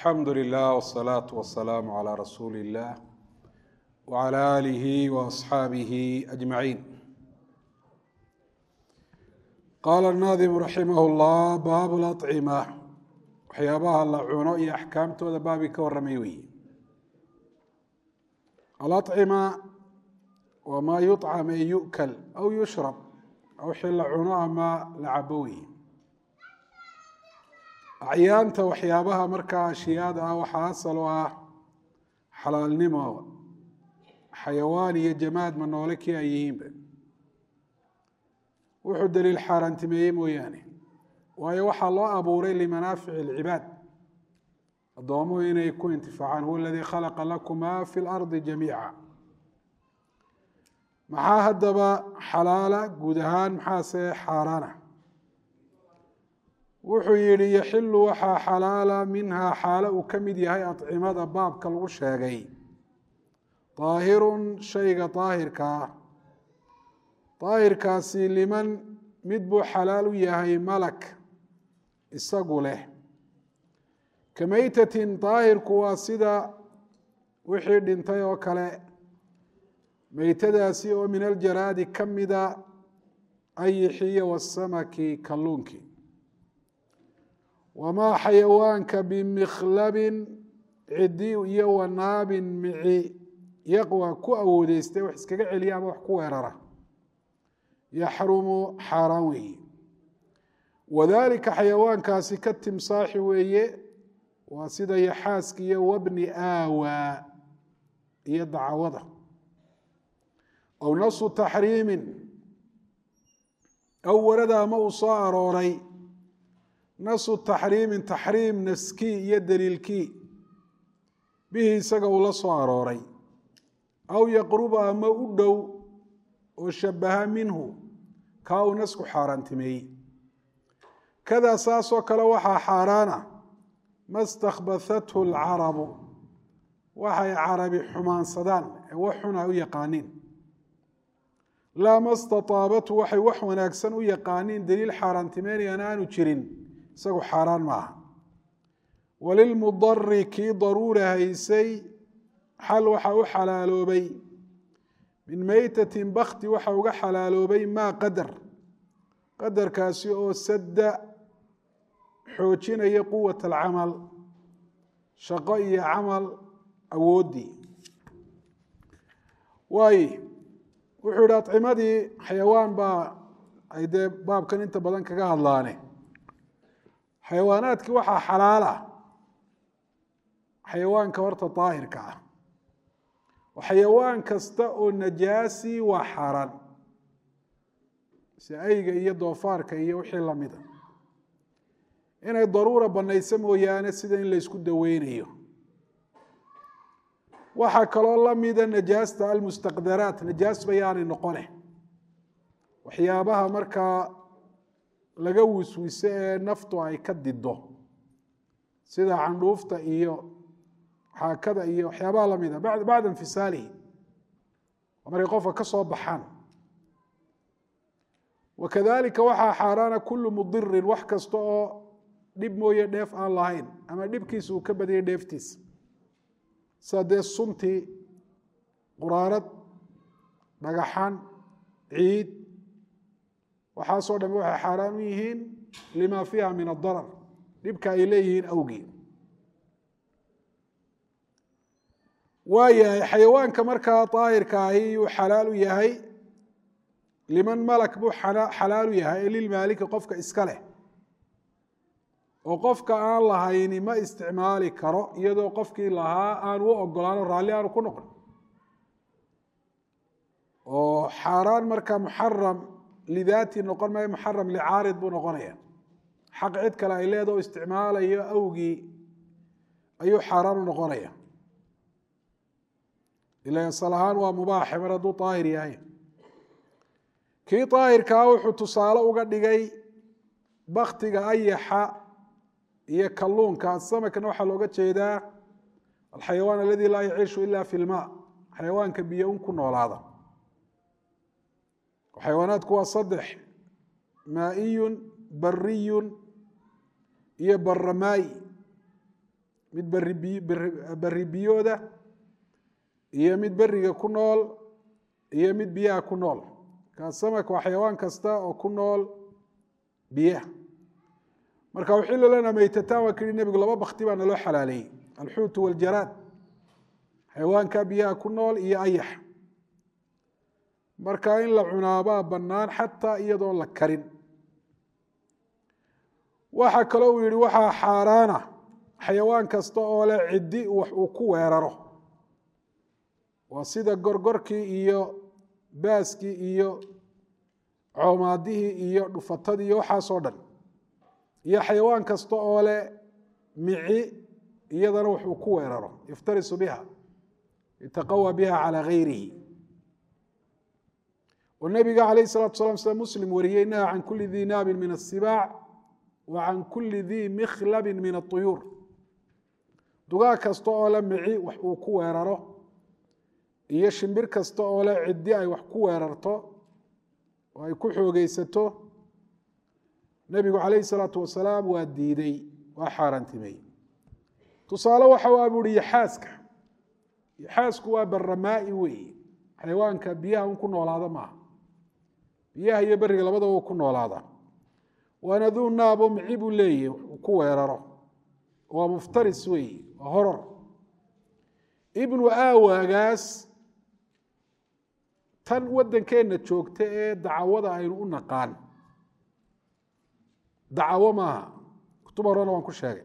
alxamdu lilah wsalaatu wasalaamu calaa rasuuli illah wcala aalihi waasxaabihi ajmaciin qaala naadimu raximah llah baabu lacima waxyaabaha la cuno iyo axkaamtooda baabi ka warramay weyi alacima waa maa yucam ee yu'kal aw yushrab wixii la cuno ama la cabo weyi acyaanta waxyaabaha markaa ashiyaada ah waxaa asal u ah xalaalnimo xayawaan iyo jamaad ma noole kii ay yihiinba wuxuu daliil xaaraantimeeyey mooyaane waayo waxaa loo abuuray limanaafici alcibaad addoomuhu inay ku intifaacaan huwa aladii khalaqa lakum ma fi lardi jamiica maxaa haddaba xalaala guud ahaan maxaase xaaraana wuxuu yihi yaxilu waxaa xalaala minhaa xaalo uu ka mid yahay acimada baabka lagu sheegay daahirun shayga daahirka ah daahirkaasi liman mid buu xalaal u yahay malak isagu leh ka meytatin daahirku waa sida wixii dhintay oo kale meytadaasi oo min aljaraadi ka mida ayixiyo wasamaki kalluunki wamaa xayawaanka bimikhlabin cidi iyo wanaabin mici yaqwa ku awoodeystay wax iskaga celiya ama wax ku weerara yaxrumu xaaraan weeye wadalika xayawaankaasi ka timsaaxi weeye waa sida yaxaaska iyo wabni aawa iyo dacwada aw nasu taxriimin aw warada ama uu soo arooray nasu taxriimin taxriim naskii iyo daliilkii bihi isaga uu la soo arooray aw yaqruba ama u dhow oo shabaha minhu kaa uu nasku xaaraantimeeyey kadaa saasoo kale waxaa xaaraana ma stakbathathu alcarabu waxay carabi xumaansadaan ee wax xun ay u yaqaaniin laa ma stataabathu waxay wax wanaagsan u yaqaaniin daliil xaaraantimeynayaan aanu jirin isagu xaaraan maaha walilmudari kii daruura haysay xal waxa u xalaaloobay min meytatin bakti waxa uga xalaaloobay maa qadar qadarkaasi oo sadda xoojinaya quwat alcamal shaqo iyo camal awooddii waaye wuxuu yihi adcimadii xayawaan baa ay dee baabkan inta badan kaga hadlaane xayawaanaadkii waxaa xalaala xayawaanka horta daahirka ah xayawaan kasta oo najaasi waa xaaraan si ayga iyo doofaarka iyo wixii lamida inay daruura banayso mooyaane sida in laysku daweynayo waxaa kaloo lamida najaasta almustaqdaraat najaas bayaanay noqone waxyaabaha markaa laga wiswiso ee naftu ay ka dido sida candhuufta iyo xaakada iyo waxyaabaha lamida bacda infisaalihi markay qofka ka soo baxaan wakadalika waxaa xaaraana kulu mudirin wax kasta oo dhib mooye dheef aan lahayn ama dhibkiisa uu ka badiyay dheeftiisa sida dee suntii quraarad dhagaxan ciid waxaasoo dham waxay xaaraan u yihiin lima fiiha min adarar dhibka ay leeyihiin awgii waa yahay xayawaanka markaa daahirka ahi yuu xalaal u yahay liman malak buu xalaal u yahay ee lilmaaliki qofka iska leh oo qofka aan lahayni ma isticmaali karo iyadoo qofkii lahaa aan u ogolaano raalli aanu ku noqon oo xaaraan marka muxaram lidaati noqon maayo muxaram licaarid buu noqonaya xaq cid kale ay leeda o isticmaalayo awgii ayuu xaaraan u noqonaya ila asal ahaan waa mubaaxe mar hadduu daahir yahay kii daahirkaa wuxuu tusaale uga dhigay baktiga ayaxa iyo kalluunka samakna waxaa looga jeedaa alxayawaan aladi laa yaciishu ila fi lma xayawaanka biyo un ku noolaada xayawaanaadku waa saddex maaiyun bariyun iyo baramaayi mid berri biyooda iyo mid beriga ku nool iyo mid biyaha ku nool kaa samak waa xayawaan kasta oo ku nool biyaha marka uxilu lana meytataan waa kii nebigu laba bakti baa naloo xalaaleeyey alxuutu waljaraad xayawaanka biyaha ku nool iyo ayax marka in la cunaabaa bannaan xataa iyadoon la karin waxaa kaloo uu yihi waxaa xaaraana xayawaan kasta oo leh ciddi wax uu ku weeraro waa sida gorgorkii iyo baaskii iyo coomaadihii iyo dhufatadii iyo waxaasoo dhan iyo xayawaan kasta oo leh mici iyadana wax uu ku weeraro yaftarisu biha yataqawى biha calى gayrihi oo nebiga calayh الsalatu salam sida muslim wariyey naha can kuli di naabin min الsibaac wa can kuli di mikhlabi min الطuyuur dugaag kasta oo le mici wax uu ku weeraro iyo shimbir kasta oo le ciddi ay wax ku weerarto oo ay ku xoogeysato nebigu calayh الsalaatu wasalaam waa diiday waa xaaraantimey tusaale waxa waa bu uhi yaxaaska yaxaasku waa baramaai weeye xayawaanka biyaha un ku noolaada maaha biyaha iyo beriga labadaba u ku noolaada waana duu naabo mici buu leeyahy uu ku weeraro waa muftaris weeye waa horor ibnu aawaagaas tan waddankeenna joogta ee dacwada aynu u naqaan dacawo maaha kutub horena waan ku sheegay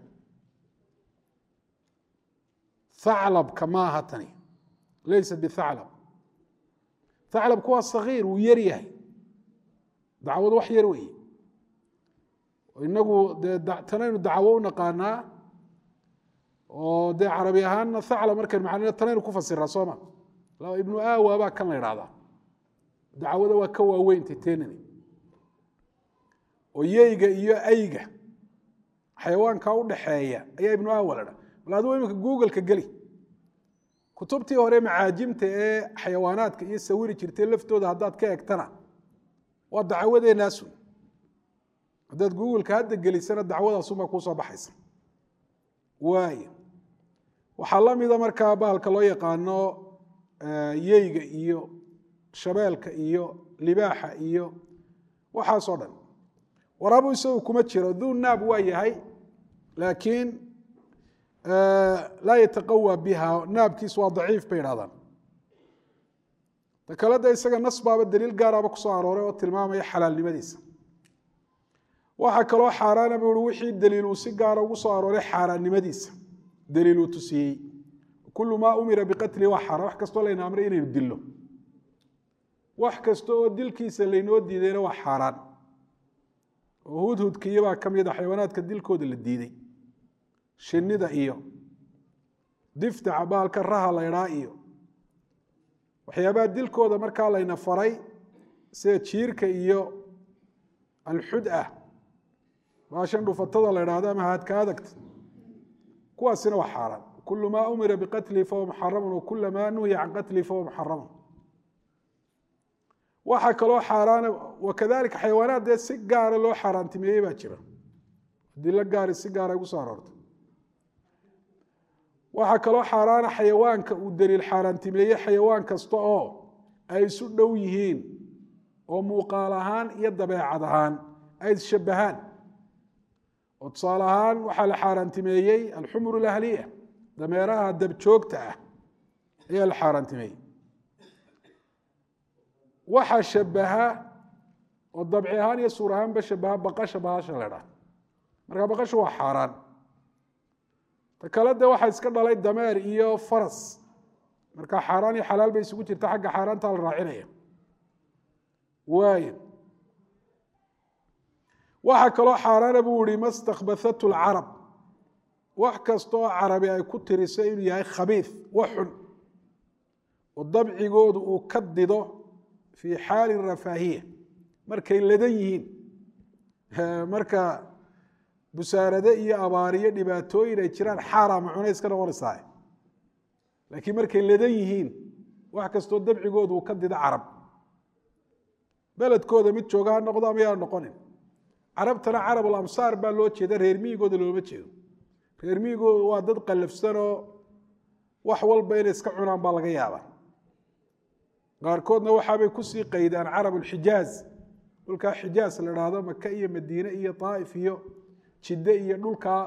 aclabka maaha tani laysa bihaclab aclabku waa sagiir wuu yar yahay dacwadu wax yar weeye inagu dee tanaynu dacwo u naqaanaa oo dee carabi ahaanna aclab markaynu macnayno tanaynu ku fasiraa sooma ibnu aawa baa kan la idhahdaa dacwada waa ka waaweynta tenani oo yeyga iyo ayga xayawaanka u dhaxeeya ayaa ibnu aawa la dha bal adigu iminka googleka geli kutubtii hore macaajimta ee xayawaanaadka iyo sawiri jirtay laftooda haddaad ka egtana waa dacwadeenaasun haddaad googleka hadda gelisana dacwadaasunbaa kuusoo baxaysa waay waxaa la mida markaa bahalka loo yaqaano yeyga iyo shabeelka iyo libaaxa iyo waxaasoo dhan warabu isagu kuma jiro duu naab waa yahay laakiin laa yataqawى biha naabkiis waa daciif bay idhahdaan ta kale de isaga nas baaba daliil gaaraba kusoo arooray oo tilmaamaya xalaalnimadiisa waxaa kaloo xaaraana bu i wixii daliil uu si gaara ugu soo arooray xaaraannimadiisa daliil uu tusiyey kulu maa umira biqatli waa xaaraan wax kastoo layna amray inaynu dillo wax kasta oo dilkiisa laynoo diidayna waa xaaraan oo hudhudkiiyabaa ka mid a xayawaanaadka dilkooda la diiday shinida iyo diftaca baalka raha laydhaa iyo waxyaabaha dilkooda markaa layna faray sida jiirka iyo alxud ah baashan dhufatada la ydhahdo ama haadka adagta kuwaasina waa xaaraan kulu maa umira biqatlihi fahuwa muxaramun wakula maa nuhiya can qatlihi fahuwa muxaramun waxaa kaloo xaaraana wakadalika xayawaanaad dee si gaara loo xaaraantimeeyey baa jira dilo gaari si gaara ugu soo aroortay waxaa kaloo xaaraana xayawaanka uu daliil xaaraantimeeyey xayawaan kasta oo ay isu dhow yihiin oo muuqaal ahaan iyo dabeecad ahaan ay isshabahaan oo tusaale ahaan waxaa la xaaraantimeeyey alxumur alahliya dameeraha dabjoogta ah ayaa la xaaraantimeeyey waxaa shabaha oo dabci ahaan iyo suur ahaanba shabaha baqasha bahasha la dhaha marka baqashu waa xaaraan ta kale de waxaa iska dhalay dameer iyo faras marka xaaraan iyo xalaal bay isugu jirta xagga xaaraantaa la raacinaya waay waxaa kaloo xaaraana buu ihi mastakbathatu lcarab wax kasta oo carabi ay ku tiriso inuu yahay khabiif wax xun oo dabcigoodu uu ka dido fii xaali rafaahiya markay ladan yihiin marka busaarade iyo abaariyo dhibaatooyin ay jiraan xaaraama cunay iska noqonaysaa laakiin markay ladan yihiin wax kastoo dabcigoodu uu ka dido carab beledkooda mid jooga ha noqdo ama yaa noqonin carabtana carab alamsaar baa loo jeeda reer miyigooda looma jeedo reer miigoodu waa dad qallafsanoo wax walba inay iska cunaan baa laga yaabaa qaarkoodna waxaabay kusii qaydaan carab ulxijaaz dhulkaa xijaaz la idhaahdo maka iyo madiine iyo daa'if iyo jidde iyo dhulkaa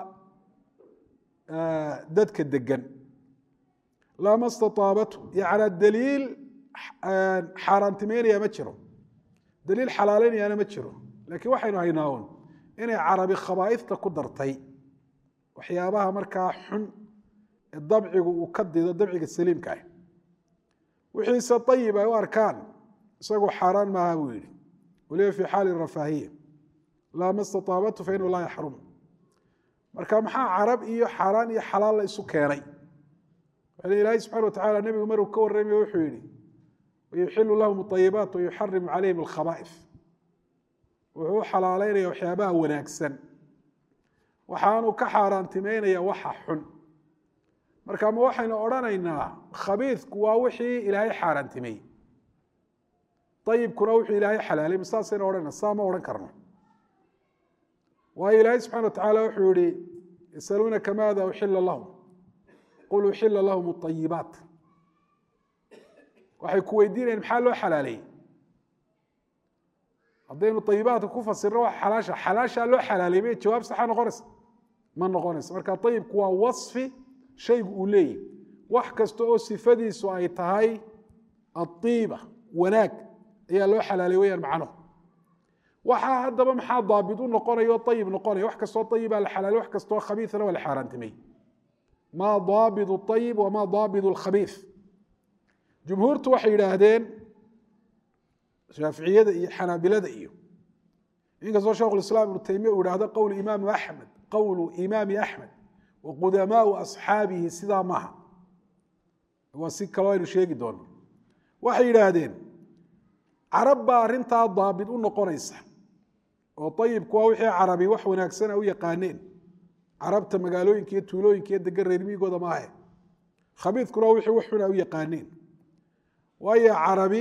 dadka degan lama stataabatu yacnaa daliil xaaraantimeynaya ma jiro daliil xalaalaynayaana ma jiro laakiin waxaynu haynaa un inay carabi khabaa'ifta ku dartay waxyaabaha markaa xun ee dabcigu uu ka dido dabciga saliimka ah wixiise ayib ay u arkaan isagu xaaraan maaha buu yihi waliba fi xaali rafaahiya laa ma stataabatu fa inahu laa yaxrum marka maxaa carab iyo xaaraan iyo xalaal la isu keenay ilaahay subxana watacala nebigu maruu ka warramayo wuxuu yihi wayuxilu lahum ayibaat wayuxarimu calayhim alkhaba'if wuxuu u xalaaleynaya waxyaabaha wanaagsan waxaanuu ka xaaraantimeynaya waxa xun marka ma waxaynu odhanaynaa khabiidku waa wixii ilaahay xaaraantimey ayibkuna wuxuu ilaahay xalaalay ma saasaynu odhanayna saa ma odhan karno waayo ilaahay subxana watacala wuxuu yihi yasaluunaka maada uxila lahum qul uxila lahum ayibaat waxay ku weydiinayan maxaa loo xalaaleeyey haddaynu ayibaadka ku fasirno wa xalaasha xalaashaa loo xalaalay may jawaab saxa noqonaysa ma noqonaysa marka ayibku waa wasfi shaygu uu leeyahy wax kasta oo sifadiisu ay tahay aiiba wanaag ayaa loo xalaalay weyaan macnuhu waxaa haddaba maxaa daabit u noqonaya o ayib noqonaya wax kastoo ayibaa la xalaalay wax kastoo khabiisana waa la xaaraantimay maa daabit ayib wamaa daabit lkhabiis jumhuurtu waxay yidhaahdeen shaaficiyada iyo xanaabilada iyo inkastoo shekhu islaam ibnu taymiya uu yihahdo qowl imaamu axmed qowlu imaami axmed wa qudamaau asxaabihi sidaa maaha waa si kaloo aynu sheegi doono waxay yidhaahdeen carab baa arrintaa daabit u noqonaysa oo ayibku waa wixii carabi wax wanaagsana u yaqaaneen carabta magaalooyinka iyo tuulooyinka iyo degan reermigooda maahe khabiidkuna wixii wax xuna u yaqaaneen waayo carabi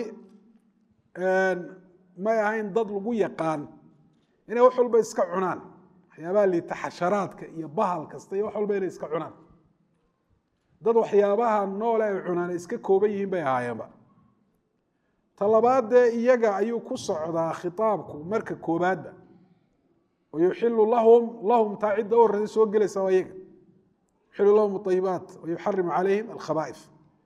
may ahayn dad lagu yaqaan inay wax walba iska cunaan waxyaabaha liita xasharaadka iyo bahal kasta iyo wax walba inay iska cunaan dad waxyaabaha noole ay cunaan ay iska kooban yihiin bay ahaayeenba talabaadee iyaga ayuu ku socdaa khitaabku marka koobaadba wayuxilu lahum lahum taa cidda u horreysa soo gelaysa waa iyaga yuxilu lahum ayibaat wayuxarimu calayhim alkhaba'if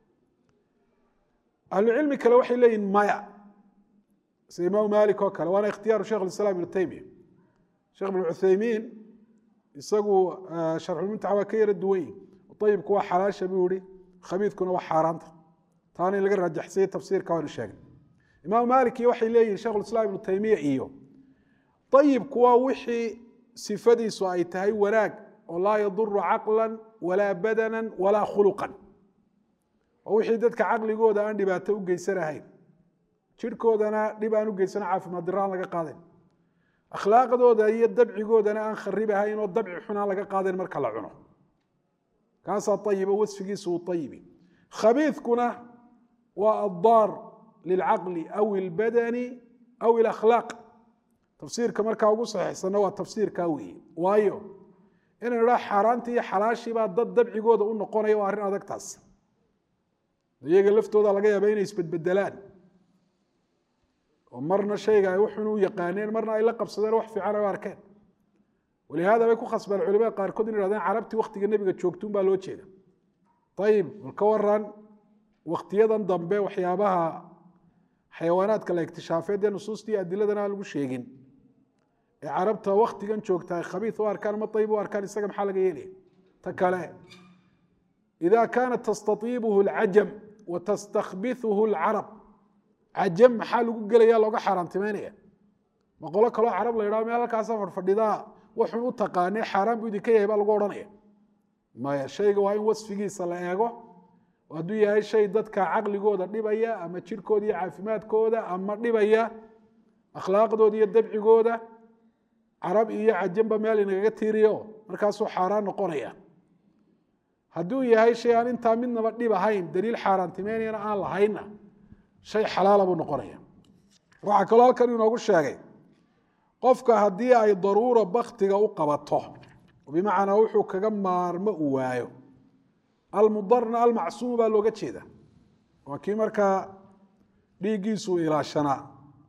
ahlucilmi kale waxay leeyihin maya sida imaam malik oo kale waana ikhtiyaaru shekh islam ibnu taymiya sheekh ibn cuthaymiin isagu sharxulmuntaxa waa ka yara duwan yihi ayibku waa xalaasha buu yihi khabiidkuna waa xaaraanta taana in laga rajaxsayey tafsiirka waanu sheegnay imaam malik iyo waxay leeyihin shekhulislaam ibnu taymiya iyo ayibku waa wixii sifadiisu ay tahay wanaag oo laa yaduru caqlan walaa badanan walaa khuluqan waa wixii dadka caqligooda aan dhibaato u geysanahayn jirhkoodana dhib aan u geysana caafimaad diro aan laga qaadayn akhlaaqdooda iyo dabcigoodana aan kharib ahayn oo dabci xun aan laga qaadayn marka la cuno kaasaa ayibo wasfigiisu uu ayibi khabiidkuna waa addaar lilcaqli aw ilbadani aw ilakhlaaq tafsiirka markaa ugu saxiixsanna waa tafsiirkaa weeye waayo inaynu idhaa xaaraantii iyo xalaashiibaa dad dabcigooda u noqonaya waa arrin adagtaas iyaga laftooda laga yaaba inay isbedbedelaan oo marna shayga ay wuxun u yaqaaneen marna ay la qabsadeen wax fiican ay u arkeen walihaada bay ku khasbeen culimada qaarkood in ihahdeen carabtii waktiga nebiga joogtuun baa loo jeeda ayib bal ka waran waktiyadan dambe waxyaabaha xayawaanaadka la iktishaafeed ee nusuustii adiladana aan lagu sheegin ee carabta waktigan joogta ay khabiid u arkaan ama ayib u arkaan isaga maxaa laga yeelaya ta kale ida kaanat tastaiibuhu alcajam wa tastakbihuhu alcarab cajam maxaa lagu gelaya looga xaaraantimeynaya ma qolo kaloo carab la yidhaho meel halkaasa fadhfadhidaa waxun u taqaanee xaaraan buu idinka yahay baa lagu odhanaya maya shayga waa in wasfigiisa la eego hadduu yahay shay dadka caqligooda dhibaya ama jirhkooda iyo caafimaadkooda ama dhibaya akhlaaqdooda iyo dabcigooda carab iyo cajamba meel inagaga tiiriyo markaasuu xaaraan noqonaya hadduu yahay shay aan intaa midnaba dhib ahayn daliil xaaraantimeynayana aan lahaynna shay xalaala buu noqonaya waxaa kaloo halkan inoogu sheegay qofka haddii ay daruura baktiga u qabato bimacnaa wuxuu kaga maarmo uu waayo almudarna almacsuumu baa looga jeeda waa kii markaa dhiiggiisu ilaashanaa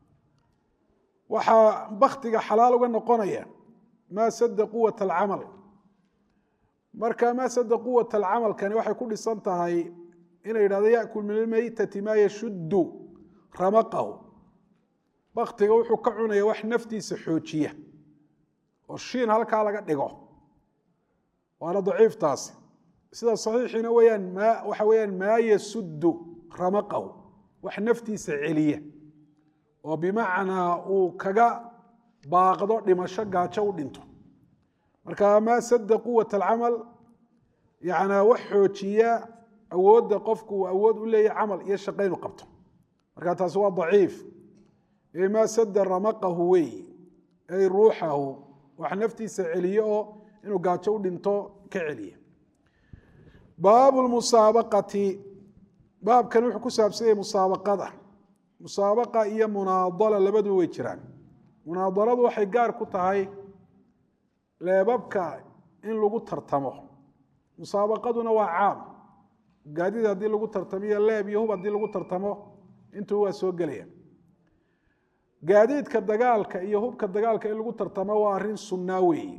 waxaa baktiga xalaal uga noqonaya maa sada quwat alcamal marka maa sada quwat alcamalkani waxay ku dhisan tahay inay yidhahdo yakul min almeytati maa yashuddu ramaqahu baktiga wuxuu ka cunaya wax naftiisa xoojiya oo shiin halkaa laga dhigo waana daciiftaasi sida saxiixiina weyaan maa waxa weeyaan maa yasuddu ramaqahu wax naftiisa celiya oo bimacnaa uu kaga baaqdo dhimasho gaajo u dhinto marka maa sada quwat alcamal yanaa wax xoojiya awoodda qofku uu awood u leeyahy camal iyo shaqo inu qabto marka taasi waa daciif ee maa sada ramaqahu wey ay ruuxahu wax naftiisa celiye oo inuu gaajo u dhinto ka celiya baabu musaabaqati baabkan wuxuu ku saabsan yahay musaabaqada musaabaqa iyo munaadala labaduba way jiraan munaadaladu waxay gaar ku tahay leebabka in lagu tartamo musaabaqaduna waa caam gaadid haddii lagu tartamiyo leeb iyo hub haddii lagu tartamo intuu waa soo gelaya gaadiidka dagaalka iyo hubka dagaalka in lagu tartamo waa arrin sunnaa weeye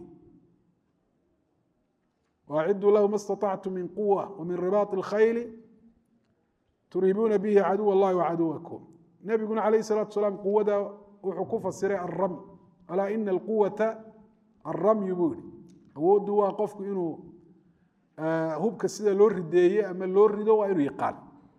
waaciduu lahu ma staطactu min quwa wamin ribaaط اlkhayli turiibuuna bihi caduw اllahi wacaduwakum nebiguna calayh الsalatu salaam quwada wuxuu ku fasiray alramy alaa ina alquwata alramyu buu yihi awooddu waa qofku inuu hubka sida loo rideeye ama loo rido waa inuu yaqaan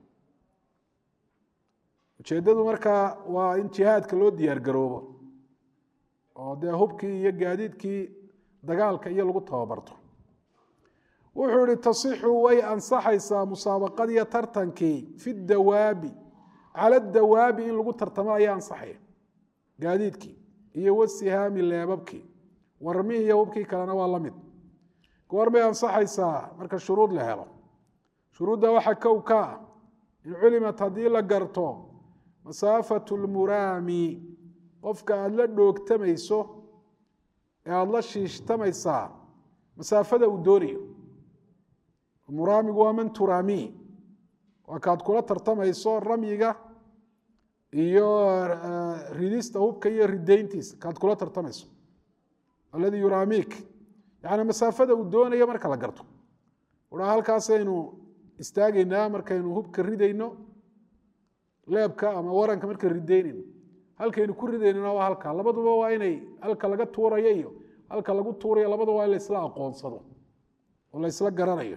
ujeeddadu markaa waa in jihaadka loo diyaar garoobo oo dee hubkii iyo gaadiidkii dagaalka iyo lagu tababarto wuxuu ihi tasixu way ansaxaysaa musaabaqadiiyo tartankii fi dawaabi cala dawaabi in lagu tartamo ayaa ansaxaya gaadiidkii iyo wasihaami leebabkii warmihii iyo hubkii kalena waa la mid goormay ansaxaysaa marka shuruud la helo shuruudda waxaa kow ka ah in culimat haddii la garto masaafatu lmuraami qofka aada la dhoogtamayso ee aada la shiishtamaysaa masaafada uu doonayo muraamigu waa man turaami waa kaad kula tartamayso ramyiga iyo ridista hubka iyo ridayntiisa kaad kula tartamayso alladii yuraamik yani masaafada uu doonayo marka la garto uha halkaasaynu istaagaynaa markaynu hubka ridayno leebka ama waranka markaynu ridaynayno halkaynu ku ridaynona waa halka labaduba waa inay halka laga tuurayo iyo halka lagu tuurayo labaduba waa in laysla aqoonsado oo laysla garanayo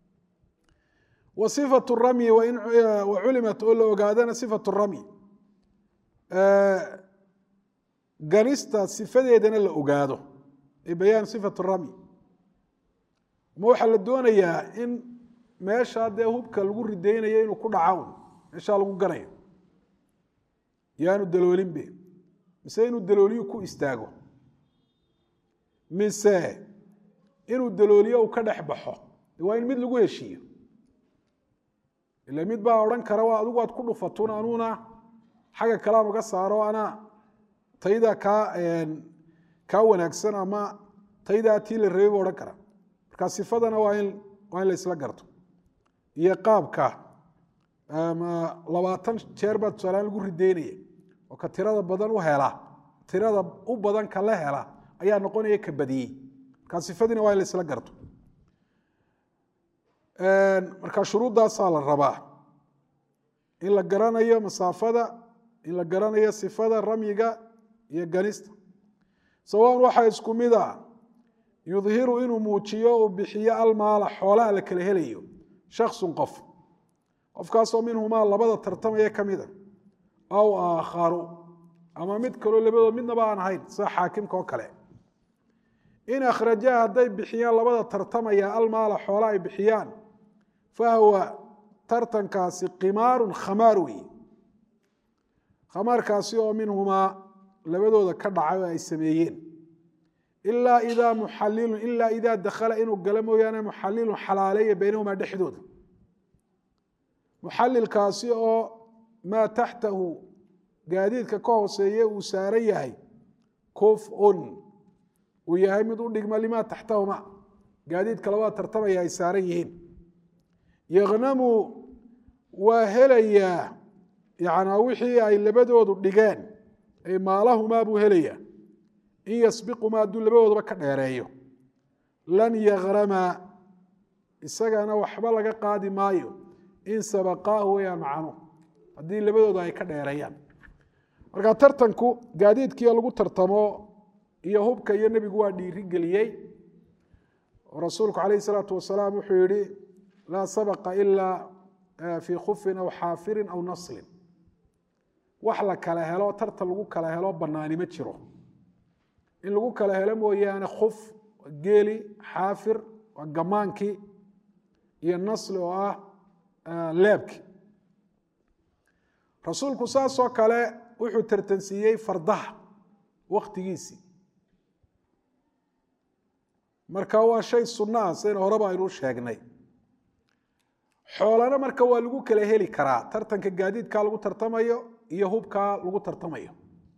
wa sifatu ramyi wa culimat oo la ogaadana sifatu ramyi ganista sifadeedana la ogaado ee bayaan sifatu ramyi ma waxaa la doonayaa in meeshaa dee hubka lagu ridaynayo inuu ku dhaca un meeshaa lagu ganayo yaanu daloolinbe mise inuu dalooliyo ku istaago mise inuu dalooliyo uu ka dhex baxo waa in mid lagu heshiiyo ila mid baa odhan kara waa adigu aad ku dhufatun anuuna xagga kalean uga saaro anaa tayda kaa kaa wanaagsan ama taydaa tii la rabay bu odhan kara marka sifadana waa in waa in la isla garto iyo qaabka ama labaatan jeer baa tusaalaan lagu ridaynaya oo ka tirada badan u hela tirada u badan ka la hela ayaa noqonaya ka badiyey marka sifadiina waa in la isla garto marka shuruuddaasaa la rabaa in la garanayo masaafada in la garanayo sifada ramyiga iyo ganista sawaan waxaa isku mid a yudhiru inuu muujiyo uu bixiyo almaala xoolaha la kala helayo shaksun qof qofkaasoo minhumaa labada tartamaya ka mida aw aakharu ama mid kaloo labadood midnaba aan ahayn sida xaakimka oo kale in akhrajaha hadday bixiyaan labada tartamaya almaala xoola ay bixiyaan fahwa tartankaasi qimaarun khamaar weeye khamaarkaasi oo minhumaa labadooda ka dhacay oo ay sameeyeen ilaa idaa muxalilun ilaa idaa dakhala inuu galo mooyaane muxalilun xalaaleeya baynahumaa dhexdooda muxalilkaasi oo maa taxtahu gaadiidka ka hooseeye uu saaran yahay kuf-un uu yahay mid u dhigma limaa taxtahuma gaadiidka labada tartamaya ay saaran yihiin yaqnamu waa helayaa yanaa wixii ay labadoodu dhigeen ay maalahumaa buu helayaa in yasbiqumaa hadduu labadoodaba ka dheereeyo lan yakrama isagana waxba laga qaadi maayo in sabaqaahu wayaan macno haddii labadooda ay ka dheereeyaan marka tartanku gaadiidkiio lagu tartamo iyo hubka iyo nebigu waa dhiiri geliyey oo rasuulku calayh isalaatu wasalaam wuxuu yihi laa sabaqa ilaa fii khufin aw xaafirin aw naslin wax la kala helo tartan lagu kala helo banaani ma jiro in lagu kala helo mooyaane khuf waa geeli xaafir waa gamaankii iyo nasli oo ah leebki rasuulku saasoo kale wuxuu tartansiiyey fardaha waktigiisii marka waa shay sunno ah sayna horeba aynuu sheegnay xoolana marka waa lagu kala heli karaa tartanka gaadiidkaa lagu tartamayo iyo hubkaa lagu tartamayo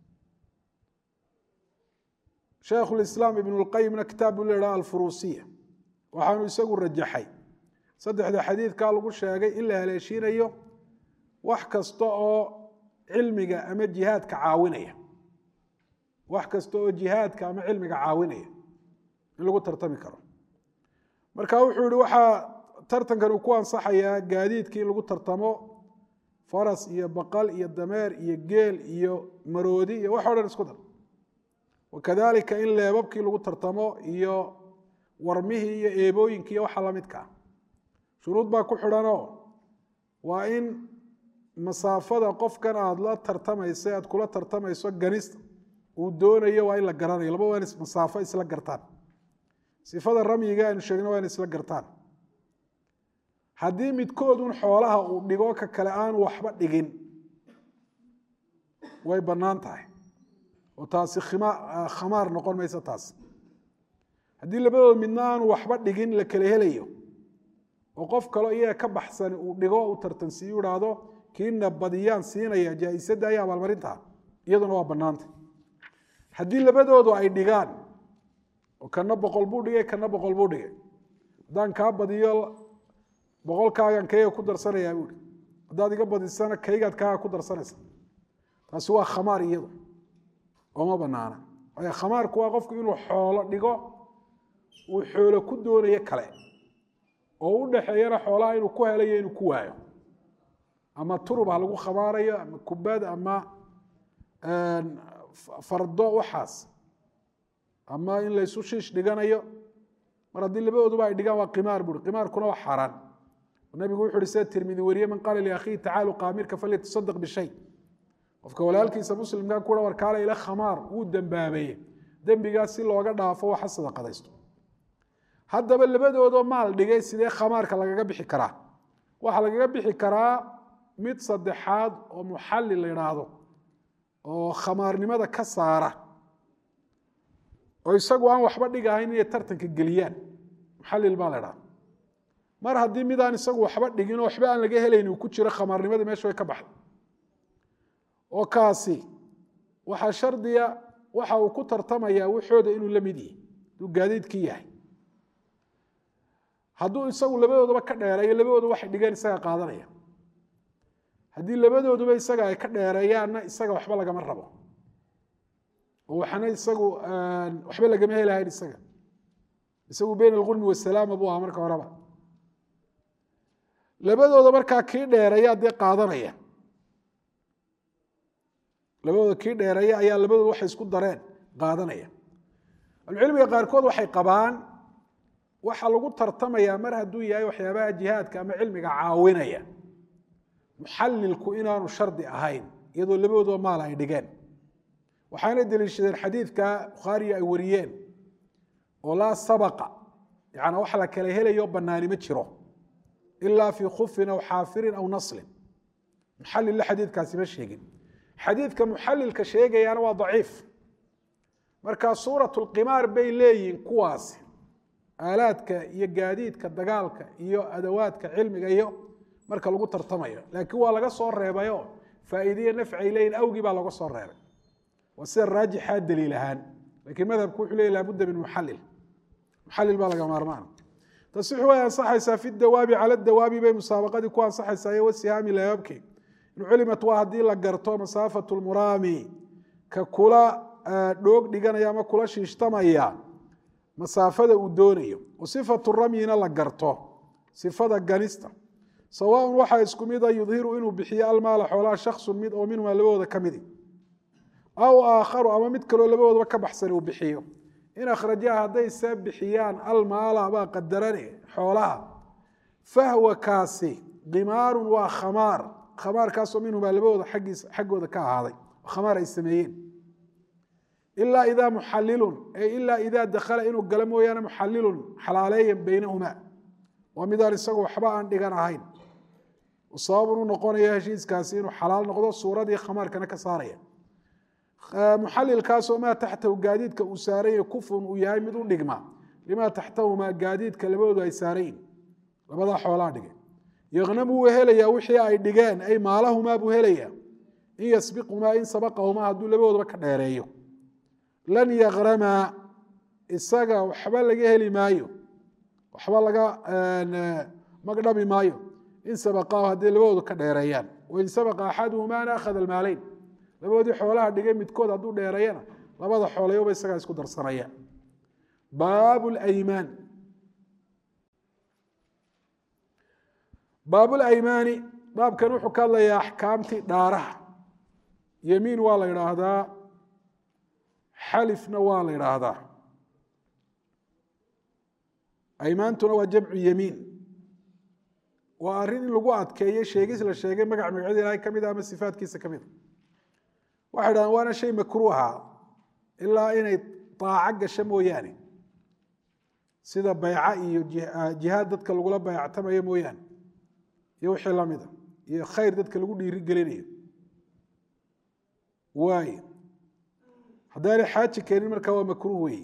shaikhulislaam ibnu lqayimna kitaab buu leehaha alfuruusiya waxaanu isagu rajaxay saddexda xadiidkaa lagu sheegay in la haleeshiinayo wax kasta oo cilmiga ama jihaadka caawinaya wax kasta oo jihaadka ama cilmiga caawinaya in lagu tartami karo marka wuxuu yihi waxaa tartankan uu ku ansaxayaa gaadiidkii in lagu tartamo faras iyo baqal iyo dameer iyo geel iyo maroodi iyo wax o dhan isku dar wakadalika in leebabkii lagu tartamo iyo warmihii iyo eebooyinkii iyo waxa lamidkaa shuruud baa ku xidhanoo waa in masaafada qofkan aada la tartamaysa aad kula tartamayso ganista uu doonayo waa in la garanayo laba waa in masaafo isla gartaan sifada ramyiga aynu sheegna waa in isla gartaan haddii midkoodun xoolaha uu dhigo ka kale aanu waxba dhigin way bannaan tahay oo taasi khamaar noqon mayso taas haddii labadood midna aanu waxba dhigin la kala helayo oo qof kaleo iyaga ka baxsan uu dhigo uu tartansiiyu idhaahdo kiina badiyaan siinaya jaa-isadda iyo abaalmarinta iyaduna waa bannaanta haddii labadoodu ay dhigaan oo kana boqol buu dhigay kana boqol buu dhigay haddaan kaa badiyo boqolkaagan kayga ku darsanayaa buui haddaad iga badisana kaygaad kaaga ku darsanaysa taasi waa khamaar iyadu ooma banaana waayo khamaarku waa qofku inuu xoolo dhigo uu xoolo ku doonayo kale oo u dhexeeyana xoolaha inuu ku helayo inuu ku waayo ama turub ha lagu khamaarayo ama kubad ama fardo waxaas ama in laysu shiish dhiganayo mar haddii labadooduba ay dhigaan waa qimaar buui qimaarkuna waa xaaraan nabigu wuxu uhi sida tirmidi weriye man qaala liakhiihi tacaalu qaamirka falyatasadaq bishay qofka walaalkiisa muslimka kua war kaale ila khamaar wuu dembaabeeye dembigaas si looga dhaafo waxa sadaqadaysto haddaba labadoodoo maal dhigay sidee khamaarka lagaga bixi karaa waxaa lagaga bixi karaa mid saddexaad oo muxallil la idhaahdo oo khamaarnimada ka saara oo isagu aan waxba dhigahayn inay tartanka geliyaan muxallil baa la idhahda mar haddii midaan isagu waxba dhigin oo waxba aan laga helayn uu ku jiro khamaarnimadii meesha way ka baxday oo kaasi waxaa shardiya waxa uu ku tartamayaa waxooda inuu la mid yihi haduu gaadiidkii yahay hadduu isagu labadoodaba ka dheereeyo labadooda waxay dhigeen isaga qaadanaya haddii labadooduba isaga ay ka dheereeyaanna isaga waxba lagama rabo oo waxna isagu waxba lagama helahayn isaga isagu beyn alqurmi wasalaama buu ahaa marka horeba labadooda markaa kii dheereeya dee qaadanaya labadooda kii dheereeya ayaa labadooda waxay isku dareen qaadanaya ahlucilmiga qaarkood waxay qabaan waxa lagu tartamayaa mar hadduu yahay waxyaabaha jihaadka ama cilmiga caawinaya muxallilku inaanu shardi ahayn iyadoo labadooda maal ay dhigeen waxaana deliishadeen xadiidka bukhaariya ay wariyeen oo laa sabaqa yani wax la kala helayo banaani ma jiro ilaa fii khufin aw xaafirin aw naslin muxallilla xadiidkaasi ma sheegin xadiidka muxallilka sheegayaana waa daciif marka suurat lqimaar bay leeyihin kuwaasi aalaadka iyo gaadiidka dagaalka iyo adawaadka cilmiga iyo marka lagu tartamayo laakiin waa laga soo reebayo faa'iideye nafcay leeyihin awgii baa laga soo reebay waa sida raajixaa daliil ahaan lakiin madhabku wuxuu leey laabudda min muxalil muxalil baa laga maarmaana tasixu way ansaxaysaa fi dawaabi cala dawaabi bay musaabaqadii ku ansaxaysaa iyo wasihaami layaabki in culimat waa haddii la garto masaafatu lmuraami ka kula dhoog dhiganaya ama kula shiishtamaya masaafada uu doonayo wa sifatu ramyina la garto sifada ganista sawaaun waxaa isku mida yudhiru inuu bixiyo almaala xoolaha shaksun mid oo minhumaa labadooda ka midi aw aakharu ama mid kaloo labadoodaba ka baxsan uu bixiyo in akhrajaha hadday see bixiyaan almaala baa qadarane xoolaha fahwa kaasi kimaarun waa khamaar khamaarkaasoo minhumaa labadooda aggiisa xaggooda ka ahaaday khamaar ay sameeyeen ilaa idaa muxalilun e ilaa idaa dakhala inuu galo mooyaane muxalilun xalaaleeyan beynahumaa waa midaan isagu waxba aan dhigan ahayn sababun u noqonaya heshiiskaasi inuu xalaal noqdo suuradii khamaarkana ka saaraya muxalilkaasoo maa taxtahu gaadiidka uu saaranya kufrun uu yahay mid u dhigma limaa taxtahumaa gaadiidka labadoodu ay saarayin labadaa xoolaa dhigay yaqnamu wuu helayaa wixii ay dhigeen ay maalahumaa buu helayaa in yasbiqumaa in sabaqahumaa hadduu labadoodaba ka dheereeyo lan yaqramaa isaga waxba laga heli maayo waxba laga magdhabi maayo in sabaqaahu hadday labadoodu ka dheereeyaan wain sabaqa axaduhumaana akhada almaaleyn labadoodii xoolaha dhigay midkood hadduu dheereeyana labada xoolayoba isagaa isku darsanaya baab laymaan baabulaymaani baabkan wuxuu ka hadlayaa axkaamtii dhaaraha yemiin waa la idhaahdaa xalifna waa la idhaahdaa aymaantuna waa jamcu yemiin waa arrin in lagu adkeeyo sheegis la sheegay magac magacyada ilahay ka mid a ama sifaatkiisa ka mida waxay dhahdeen waana shay makruuha ilaa inay daaco gasho mooyaane sida bayca iyo jihaad dadka lagula bayactamayo mooyaane iyo wixii lamida iyo khayr dadka lagu dhiiri gelinayo waay haddaanay xaaji keenin markaa waa makruuh weeye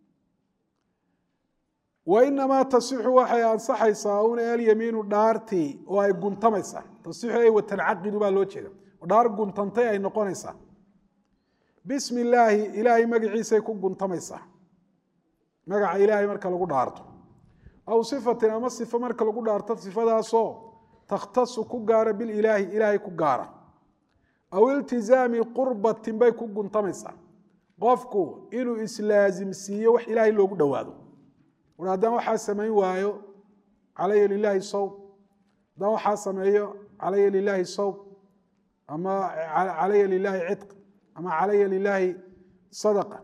wainamaa tasixu waxay ansaxaysaa un alyamiinu dhaartii oo ay guntamaysaa tasixu ay watancaqidu baa loo jeeda dhaar guntantay ay noqonaysaa bismi illaahi ilaahay magaciisay ku guntamaysaa magaca ilaahay marka lagu dhaarto aw sifatin ama sifo marka lagu dhaarto sifadaasoo takhtasu ku gaara bililaahi ilaahay ku gaara aw iltizaami qurbatin bay ku guntamaysaa qofku inuu islaasimsiiyo wax ilaahay loogu dhowaado war haddaan waxaa samayn waayo calaya lilaahi sawb haddaan waxaa sameeyo calaya lilaahi sawb ama calaya lilaahi cidq ama calaya lilaahi sadaqa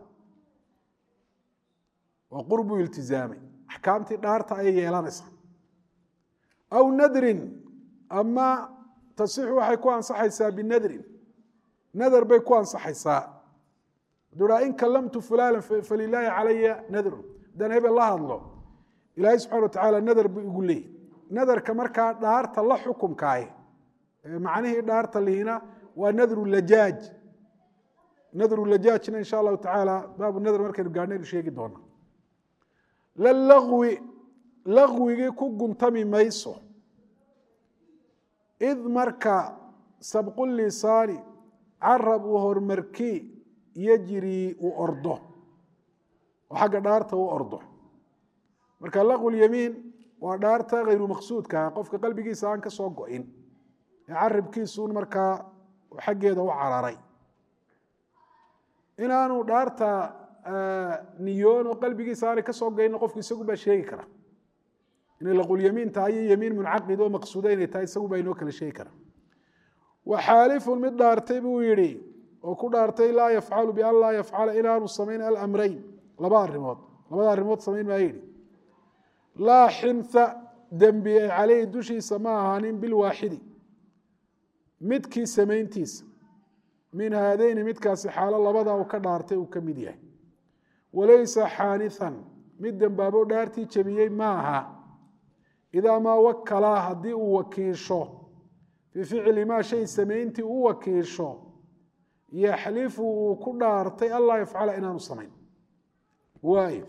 waa qurbuu iltizaamay axkaamtii dhaarta ayay yeelanaysaa aw nadrin ama tasixu waxay ku ansaxaysaa binadrin nadar bay ku ansaxaysaa hadduu in kalamtu fulana falilaahi calaya nadrun haddaan hebel la hadlo ilaahay subxana wa tacaala nadar buu igu leeyay nadarka markaa dhaarta la xukumkaah macnihii dhaarta lihina waa nadru lajaaj nadru lajaajna insha allahu tacaala baabu nadr markaynu gaadhnaynu sheegi doona la lagwi lagwigii ku guntami mayso id marka sabqu lisaani carab uu horumarkii yejrii uu ordo oo xagga dhaarta u ordo marka laqu lyamiin waa dhaarta hayru maqsuudka qofka qalbigiisa aan ka soo go-in ee carabkiisuun markaa xaggeeda u cararay inaanu dhaarta niyoon oo qalbigiisa aanay ka soo goyna qofku isagu baa sheegi kara inay laqulyamiin tahay iyo yamiin muncaqid oo maqsuuda inay tahay isagu baa inoo kala sheegi kara waxaalifun mid dhaartay buu yidhi oo ku dhaartay laa yafcalu bian laa yafcala inaanu samayn alamrayn laba arimood labada arrimood samayn maa yidhi laa xintha dembi ay caleyhi dushiisa ma ahaanin bilwaaxidi midkii samayntiisa min haadeyni midkaasi xaalo labada uu ka dhaartay uu ka mid yahay walaysa xaanihan mid dembaabo dhaartii jebiyey ma aha idaa maa wakalaa haddii uu wakiisho fii ficli maa shay samayntii u wakiisho yaxlifu uu ku dhaartay anlaa yafcala inaanu samayn waayo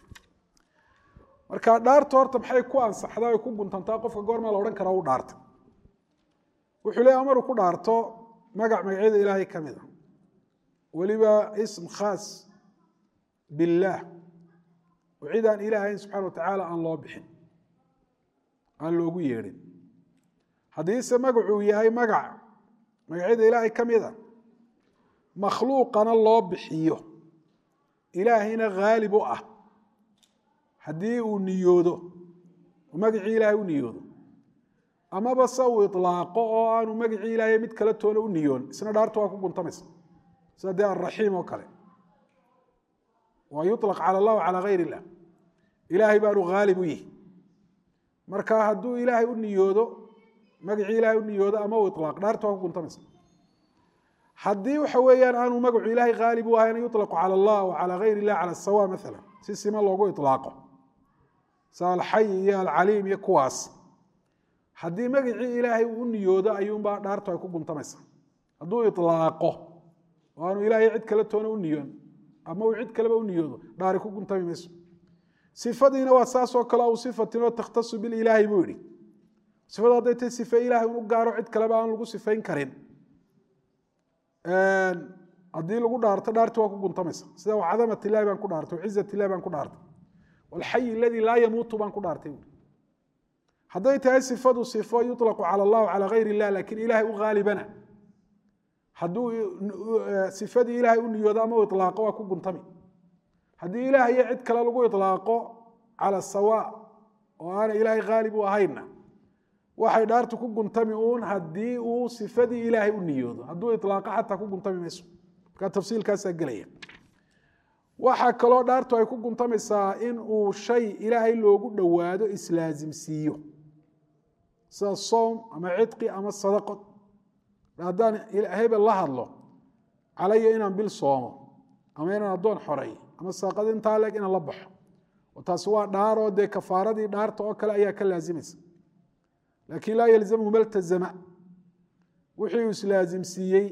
marka dhaarta horta maxay ku ansaxdaa ay ku guntantaa qofka goormaa la odhan karaa u dhaarta wuxuu leeya maruu ku dhaarto magac magacyada ilaahay ka mid a weliba ism khaas billaah oo cid aan ilaah ahayn subxana wa tacaala aan loo bixin aan loogu yeedhin haddiise magacuu yahay magac magacyada ilaahay ka mid a makhluuqana loo bixiyo ilaahayna haalib u ah haddii uu niyoodo oo magacii ilaahay u niyoodo amaba se uu ilaaqo oo aanu magacii ilaahay mid kale toona u niyoon isna dhaarta waa ku guntamaysa sida dee alraxiim oo kale waa yuطlaq calى اllah calى gayr اllah ilaahay baanu haalib u yihi marka hadduu ilaahay u niyoodo magacii ilaahay u niyoodo ama uu ilaaq dhaarta waa ku guntamaysa haddii waxa weeyaan aanu magacu ilaahay haalib u ahayna yuطlaqu calى اllah wa calى gayr اllah calى sawa maala si sima loogu ilaaqo sa alxay iyo alcaliim iyo kuwaas haddii magacii ilaahay uu u niyoodo ayuunbaa dhaartu ay ku guntamaysa hadduu ilaaqo oo aanu ilaahay cid kale toona u niyoon ama uu cid kaleba u niyoodo dhaari ku guntami mayso sifadiina waa saasoo kale aw sifatinoo takhtasu bililaahi buu yihi sifadu hadday tay sife ilahay unu gaaro cid kaleba aan lagu sifayn karin haddii lagu dhaarto dhaarti waa ku guntamaysa sida cadamat ilahi baan ku dhaartay cizat ilahi baan ku dhaartay walxayi aladii laa yamuutu baan ku dhaartay buui hadday tahay sifadu sifo yuطlaqu calى اllah calى gayr اllah lakin ilahay u haalibana hadduu sifadii ilaahay u niyoodo ama u ilaaqo waa ku guntami haddii ilaah iyo cid kale lagu ilaaqo cala sawa oo aana ilaahay haalib u ahayna waxay dhaartu ku guntami uun haddii uu sifadii ilaahay u niyoodo hadduu ilaaqo xataa ku guntami mayso markaa tafsiilkaasaa gelaya waxaa kaloo dhaartu ay ku guntamaysaa in uu shay ilaahay loogu dhowaado islaasimsiiyo sida soom ama cidqi ama sadaqo haddaan hebel la hadlo calaya inaan bil soomo ama inaan addoon xorey ama sadaqad intaa leeg inaan la baxo oo taasi waa dhaaroo dee kafaaradii dhaarta oo kale ayaa ka laazimaysa laakiin laa yalzamhu maltazama wixii uu islaasimsiiyey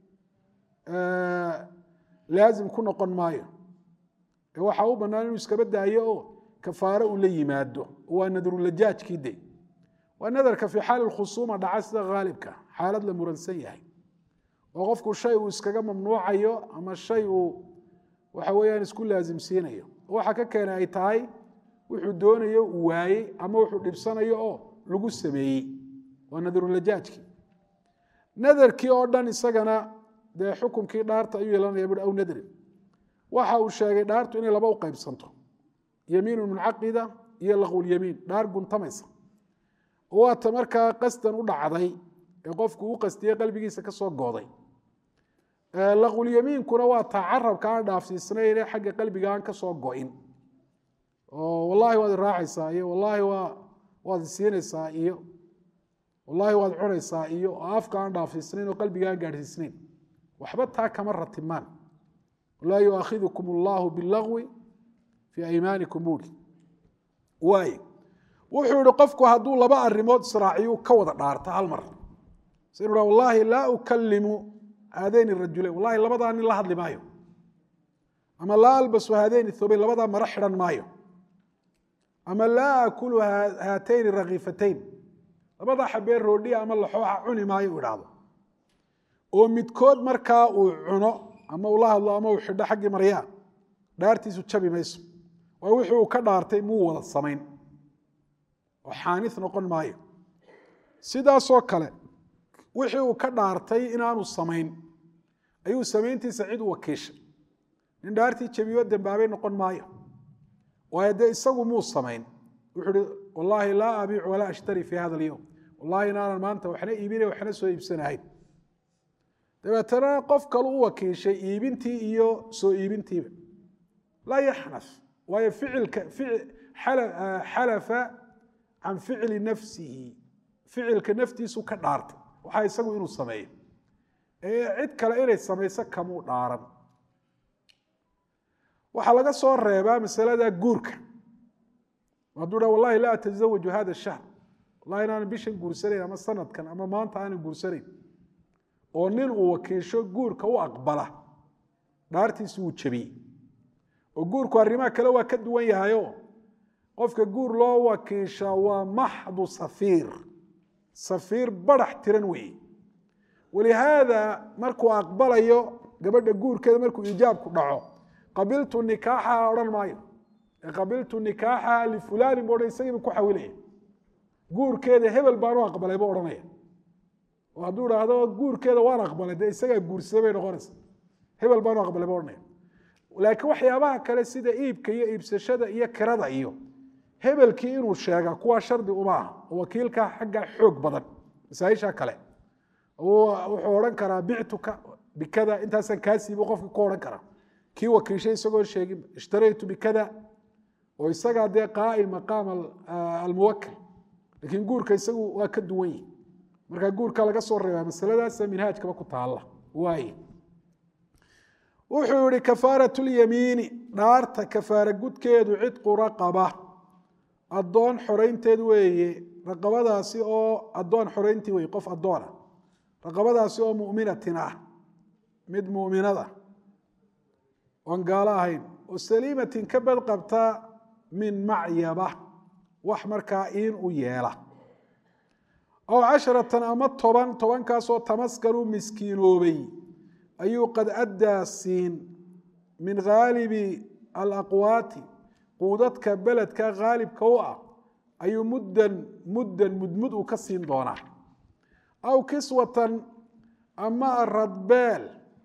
laazim ku noqon maayo ee waxaa u bannaan inuu iskaba daayo oo kafaaro uu la yimaado waa nadrulajaajkii de waa nadarka fii xaali khusuuma dhaca sida haalibka xaalad la muransan yahay oo qofku shay uu iskaga mamnuucayo ama shay uu waxa weeyaan isku laasimsiinayo waxa ka keena ay tahay wuxuu doonayo uu waayey ama wuxuu dhibsanayo oo lagu sameeyey waa nadrulajaajkii nadarkii oo dhan isagana dee xukunkii dhaarta ayuu yeelanaya bui aw nadrin waxa uu sheegay dhaartu inay laba u qaybsanto yamiinu muncaqida iyo laqwulyamiin dhaar guntamaysa waata markaa qasdan u dhacday ee qofku u qastiyey qalbigiisa ka soo gooday laqwulyamiinkuna waa taa carabka aan dhaafsiisnayn ee xagga qalbiga aan ka soo go-in oo wallaahi waad raacaysaa iyo wallaahi waa waad isiinaysaa iyo wallaahi waad cunaysaa iyo afka aan dhaafsiisnayn oo qalbiga aan gaadhsiisnayn waxba taa kama ratimaan laa yuaakhidukum allahu bilagwi fii aymaanikum buuri waay wuxuu yihi qofku hadduu laba arimood israaciyu ka wada dhaarta hal mar sinu ha wallaahi laa ukalimu haadayni rajulayn wallahi labadaa nin la hadli maayo ama laa albasu haadayni thobayn labadaa maro xidhan maayo ama laa akulu haatayni rakiifatayn labadaa xabeen roodhiya ama laxooxa cuni maayo u idhaahdo oo midkood markaa uu cuno ama uu la hadlo ama uu xidho xaggii maryaa dhaartiisu jabi mayso waa wixii uu ka dhaartay muu wada samayn oo xaani noqon maayo sidaasoo kale wixii uu ka dhaartay inaanu samayn ayuu samayntiisa cid u wakiishay nin dhaartii jabiyo dambaabay noqon maayo waayo dee isagu muu samayn wuxuu uhi wallaahi laa abiicu walaa ashtari fii hada alyowm wallahi inaanan maanta waxna iibinay waxna soo iibsanahayn dabeetana qof kalu u wakiishay iibintii iyo soo iibintiiba laa yaxnaf waayo ficilka xalafa can ficli nafsihi ficilka naftiisu ka dhaartay waxaa isagu inuu sameeyo ee cid kale inay samayso kamuu dhaaran waxaa laga soo reebaa masalada guurka hadduu dha wallahi laa atasawaju hada shahr wallahi inaanan bishan guursanayn ama sanadkan ama maanta aanan guursanayn oo nin uu wakiisho guurka u aqbala dhaartiisi wuu jebiyey oo guurku arrimaha kale waa ka duwan yahayo qofka guur loo wakiisha waa maxdu safiir safiir barax tiran weeye walihaada markuu aqbalayo gabadha guurkeeda markuu iijaabku dhaco qabiltu nikaaxaha odhan maayo qabiltu nikaaxaha lifulaani bu odhan isagiiba ku xawilaya guurkeeda hebel baanu aqbalay buu odhanaya oo hadduu idhaahdo guurkeeda waan aqbalay dee isagaa guursaday bay noqonaysa hebel baanu aqbalay buu odhanaya laakiin waxyaabaha kale sida iibka iyo iibsashada iyo kirada iyo hebelkii inuu sheega kuwaa shardi uma aha oo wakiilka xagga xoog badan masaaisha kale wuxuu odhan karaa bictuka bikada intaasaan kaa siibu qofka ku odhan karaa kii wakiishay isagoo sheegin ishtaraytu bikada oo isagaa dee qaa'im maqaam almuwakil laakiin guurka isagu waa ka duwan yihi marka guurka laga soo reebaa masaladaasa minhaajkaba ku taalla waaye wuxuu yihi kafaarat lyamiini dhaarta kafaara gudkeedu cidqu raqaba addoon xoraynteed weeye raqabadaasi oo addoon xorayntii weye qof addoona raqabadaasi oo muminatin ah mid muminada oon gaalo ahayn oo saliimatin ka bad qabta min macyaba wax markaa iin u yeela aw casharatan ama toban tobankaasoo tamaskanuu miskiinoobay ayuu qad addaa siin min haalibi alaqwaati quudadka beledka haalibka u ah ayuu muddan muddan mudmud uu ka siin doonaa aw kiswatan ama aradbeel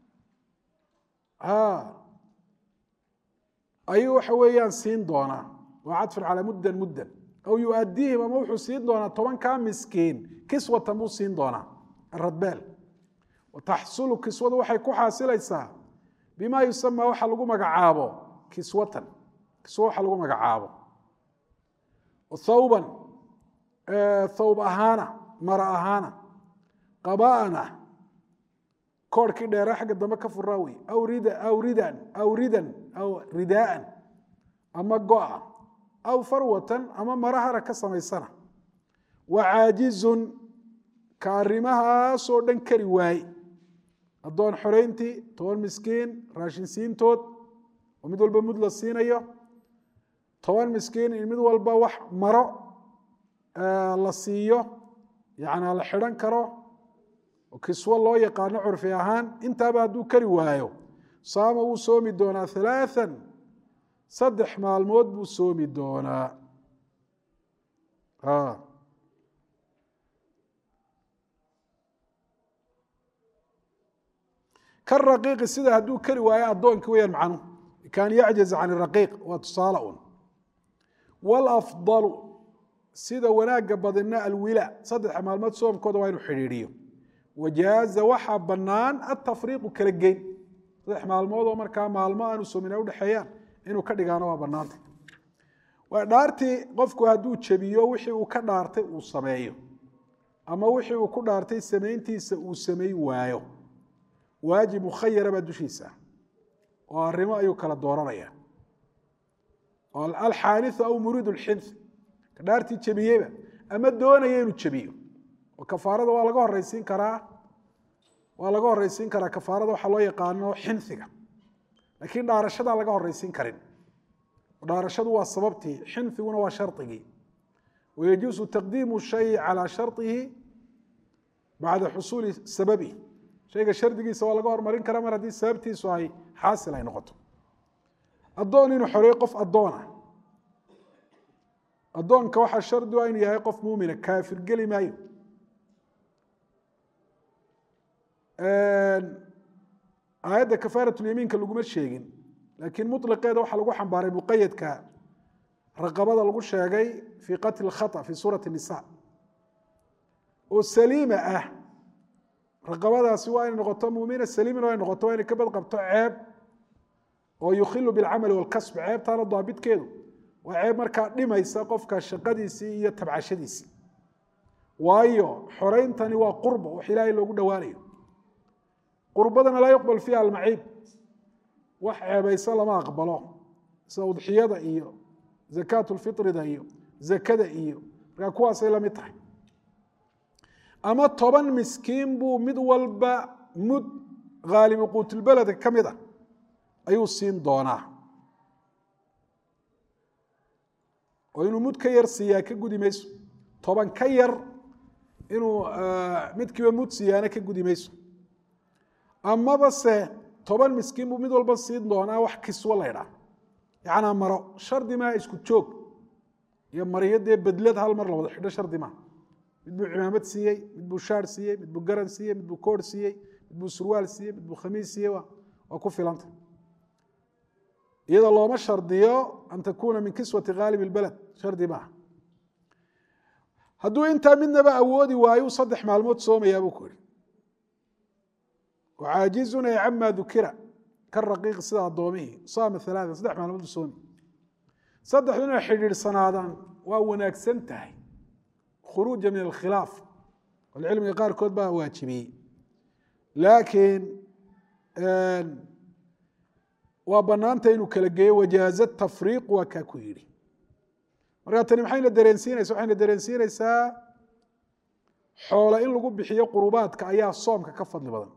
ayuu waxa weeyaan siin doonaa waa cadfun calaa muddan muddan aw yuadiihim ama wuxuu siin doonaa tobankaa miskiin kiswatan buu siin doonaa aradbeel wataxsulu kiswadu waxay ku xaasilaysaa bima yusamaa waxa lagu magacaabo kiswatan kiswa waxa lagu magacaabo thawban thawb ahaana mara ahaana qabaana koorhkii dheera xagga dambe ka furaa wey aw rida aw ridan aw ridan aw ridaaan ama go-a aw farwatan ama marahara ka samaysana wa caajizun ka arrimahaasoo dhan kari waaye addoon xorayntii toban miskiin raashin siintood oo mid walba mud la siinayo toban miskiin in mid walba wax maro la siiyo yacnaa la xidhan karo oo kiswo loo yaqaano curfi ahaan intaaba hadduu kari waayo saama wuu soomi doonaa halaathan saddex maalmood buu soomi doonaa karaqiiqi sida hadduu kari waayo addoonkii weyaan macnuhu kaan yacjiz can raqiiq waa tusaale un wlafdalu sida wanaagga badina alwila saddexa maalmood soomkooda waa inuu xidhiidhiyo wajaaza waxaa bannaan atafriiqu kala geyn saddex maalmood oo markaa maalmo aanu soomin ay udhexeeyaan inuu ka dhigaano waa bannaanta dhaartii qofku hadduu jebiyo wixii uu ka dhaartay uu sameeyo ama wixii uu ku dhaartay samayntiisa uu samay waayo waajib mukhayara baa dushiisa oo arrimo ayuu kala dooranaya alxaaniu aw muriid lxinth ka dhaartii jebiyeyba ama doonaya inuu jebiyo oo kafaarada waa laga horeysiin karaa waa laga horeysiin karaa kafaarada waxaa loo yaqaano xinhiga laakiin dhaarashadaa laga horeysiin karin dhaarashadu waa sababtii xinhiguna waa sharigii wayajuusu taqdiimu shay calaa sharihi bacda xusuuli sababi shayga shardigiisa waa laga hormarin karaa mar haddii sababtiisu ay xaasil ay noqoto addoon inuu xoreeyo qof addoona addoonka waxaa shardi a inuu yahay qof muumina kaafir geli maayo aayadda kafaaratyamiinka laguma sheegin laakiin muطliqeeda waxaa lagu xambaaray muqayadka raqabada lagu sheegay fii qatli اkhaطأ fi suurati الnisa oo saliima ah raqabadaasi waa inay noqoto mumina saliimin waa inay noqoto waa inay ka bad qabto ceeb oo yukhilu bilcamali walkasb ceebtaana daabitkeedu waa ceeb markaa dhimaysa qofka shaqadiisii iyo tabcashadiisii waayo xoreyntani waa qurba wax ilaahay loogu dhowaanayo qurbadana laa yuqbal fiiha almaciib wax ceebaysa lama aqbalo sida udxiyada iyo zakaat lfitrida iyo zakada iyo markaa kuwaasay la mid tahay ama toban miskiin buu mid walba mud haalibu quutulbeledka ka mid a ayuu siin doonaa oo inuu mud ka yar siiyaa ka gudi mayso toban ka yar inuu midkiiba mud siiyaana ka gudi mayso amaba se toban miskiin buu mid walba siin doonaa wax kiswo laydhaa yacnaa maro shardi maa isku joog iyo mariyo dee bedlad hal mar la wada xidho shardi maa mid buu cimaamad siiyey mid buu shaar siiyey mid buu garan siiyey mid buu koor siiyey mid buu surwaal siiyey mid buu khamiis siiyey waa ku filanta iyada looma shardiyo an takuuna min kiswati khaalib اlbaled shardi maaha hadduu intaa midnaba awoodi waayu saddex maalmood soomayaa buu ku yihi caajizun ay cama dukira ka raqiiqi sida addoomihii saama alaaa saddex maalmood buu soomi saddexdu inay xidhiidhsanaadaan waa wanaagsan tahay khuruuja min alkhilaaf cilmiga qaarkood baa waajibiyey laakiin waa banaanta inuu kala geeyo wajaaza tafriiq waa kaa ku yidhi markaa tani maxayna dareensiinaysa waxayna dareensiinaysaa xoola in lagu bixiyo qurubaadka ayaa soomka ka fadli badan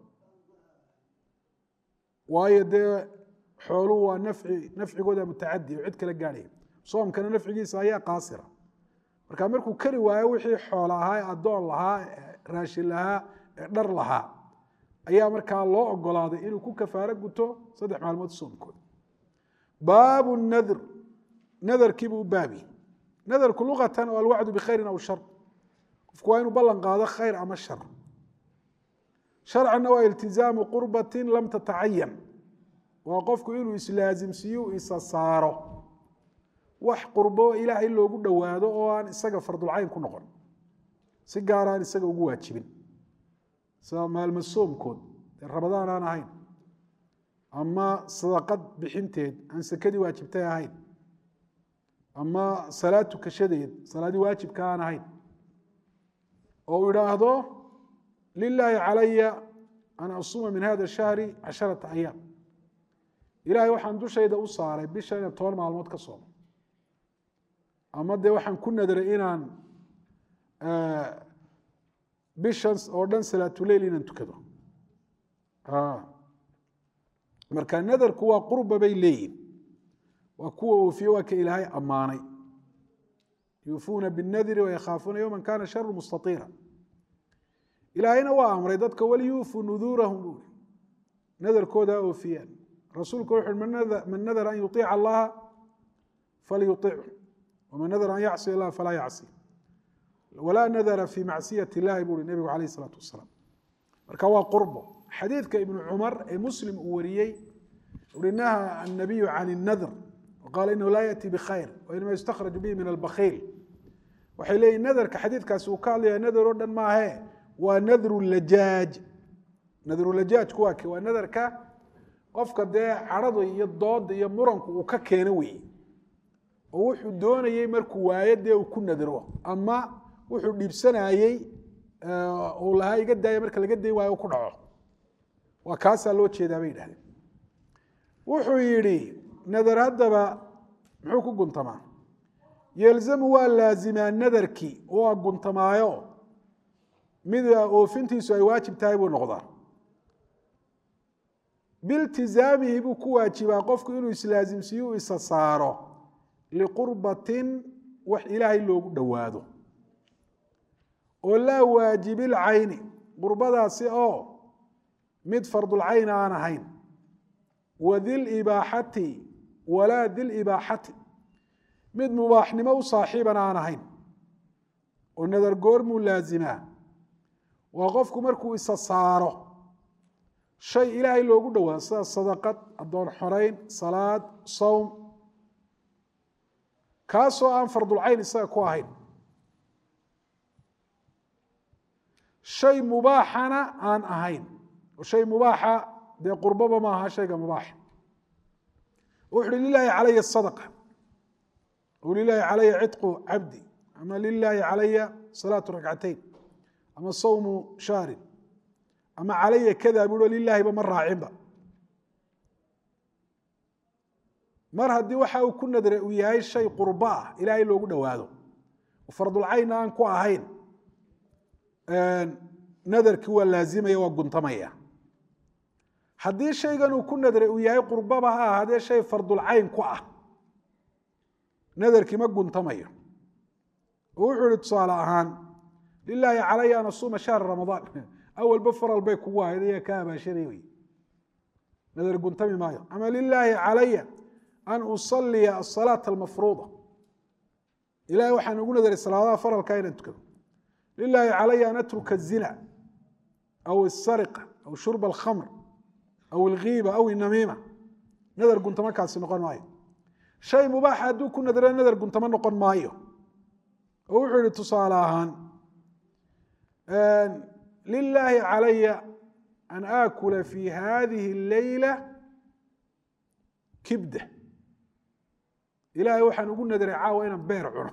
waayo dee xooluhu waa nafci nafcigooda mutacadi oo cid kala gaadhaya soomkana nafcigiisa ayaa qaasira marka markuu kari waayo wixii xoola ahaa ee addoon lahaa ee raashin lahaa ee dhar lahaa ayaa markaa loo ogolaaday inuu ku kafaaro guto saddex maalmood soomkooda baabu nadr nadarkiibuu u baabi nadarku luqatan oo alwacdu bikhayrin aw shar qofku waa inuu ballan qaado khayr ama shar sharcanna waa iltizaamu qurbatin lam tatacayan waa qofku inuu islaasimsiiyo isa saaro wax qurbo ilaahay loogu dhowaado oo aan isaga fardulcayn ku noqon si gaar aan isaga ugu waajibin sida maalmo soomkood ee rabadaan aan ahayn ama sadaqad bixinteed aan sekadii waajibtay ahayn ama salaad tukashadeed salaadii waajibka aan ahayn oo uu idhaahdo lilaahi calaya an asuma min hada shahri casharata ayaam ilahay waxaan dushayda u saaray bisha inaan toban maalmood ka soomo ama dee waxaan ku nadray inaan bishan oo dhan salaatuleil inaan tukado marka nadarku waa qurba bay leeyihin waa kuwa oofiye waa ka ilaahay ammaanay yuufuuna biاnadri wayakhaafuuna yowma kana sharu mustaiira ilaahayna waa amray dadka waliyuufuu nuduurahum bui nadarkooda ha oofiyaan rasuulku wuxu man nadara an yuiica allaha falyuichu waman nadara an yacsi allah falaa yacsi walaa nadara fi macsiyat illahi bui nebigu alayh isalaatu wasalaam marka waa qurbo xadiidka ibnu cumar ee muslim uu wariyey uri naha annabiyu can اnadr waqaala inahu laa yaأti bkhayr wainama yustakhraju bihi min albakhiil waxay leeyihin nadarka xadiidkaasi uu ka hadlaya nadar oo dhan maahe waa nadru lajaaj nadrulajaajku waa ke waa nadarka qofka dee cadhada iyo dooda iyo muranku uu ka keeno weeye oo wuxuu doonayey markuu waayo dee uu ku nadro ama wuxuu dhiibsanayey uu lahaa iga daaya marka laga dayn waayo u ku dhaco waa kaasaa loo jeedaa bay yidhahdeen wuxuu yidhi nadar haddaba muxuu ku guntamaa yelzamu waa laazimaa nadarkii waa guntamaayo mid oofintiisu ay waajib tahay buu noqdaa biltizaamihi buu ku waajibaa qofku inuu islaasimsiiyo u isa saaro liqurbatin wax ilaahay loogu dhowaado oo laa waajibilcayni qurbadaasi oo mid fardulcayn aan ahayn wa dilibaaxati walaa dilibaaxati mid mubaaxnimo u saaxiiban aan ahayn oo nadar goormuu laazimaa waa qofku markuu isa saaro shay ilaahay loogu dhowaado sida sadaqad addoon xorayn salaad sowm kaasoo aan fardulcayn isaga ku ahayn shay mubaaxana aan ahayn shay mubaaxa dee qurbaba ma aha shayga mubaaxa wuxu uhi lilaahi calaya sadaqa o lilaahi calaya cidqu cabdi ama lilaahi calaya salaatu rakcatayn ama sawmu shahrin ama calaya kada bui lilahiba ma raacinba mar haddii waxa uu ku nadray uu yahay shay qurbo ah ilaahay loogu dhowaado fardulcaynna aan ku ahayn nadarkii waa laazimaya waa guntamaya haddii shaygan uu ku nadray uu yahay qurbaba ha ahaadee shay fardulcayn ku ah nadarkii ma guntamayo oo wuxuu ihi tusaale ahaan lilaahi calaya an asuuma shahra ramadaan awalba faral bay kugu ahayd ayaa ka abaashaday wey nadar guntami maayo ama lilaahi calaya an usaliya asalaata almafruuda ilahay waxaan ugu nadaray salaadaha faralka inaan tukado lilaahi calaya an atruka الzina aw الsariqa aw shurba alkhamr aw alghiiba aw inamiima nadar guntamo kaasi noqon maayo shay mubaaxa hadduu ku nadara nadar guntamo noqon maayo oo wuxuu yihi tusaale ahaan lilaahi calaya an aakula fi hadihi اleyla kibda ilaahay waxaan ugu nadaray caawa inaan beer cuno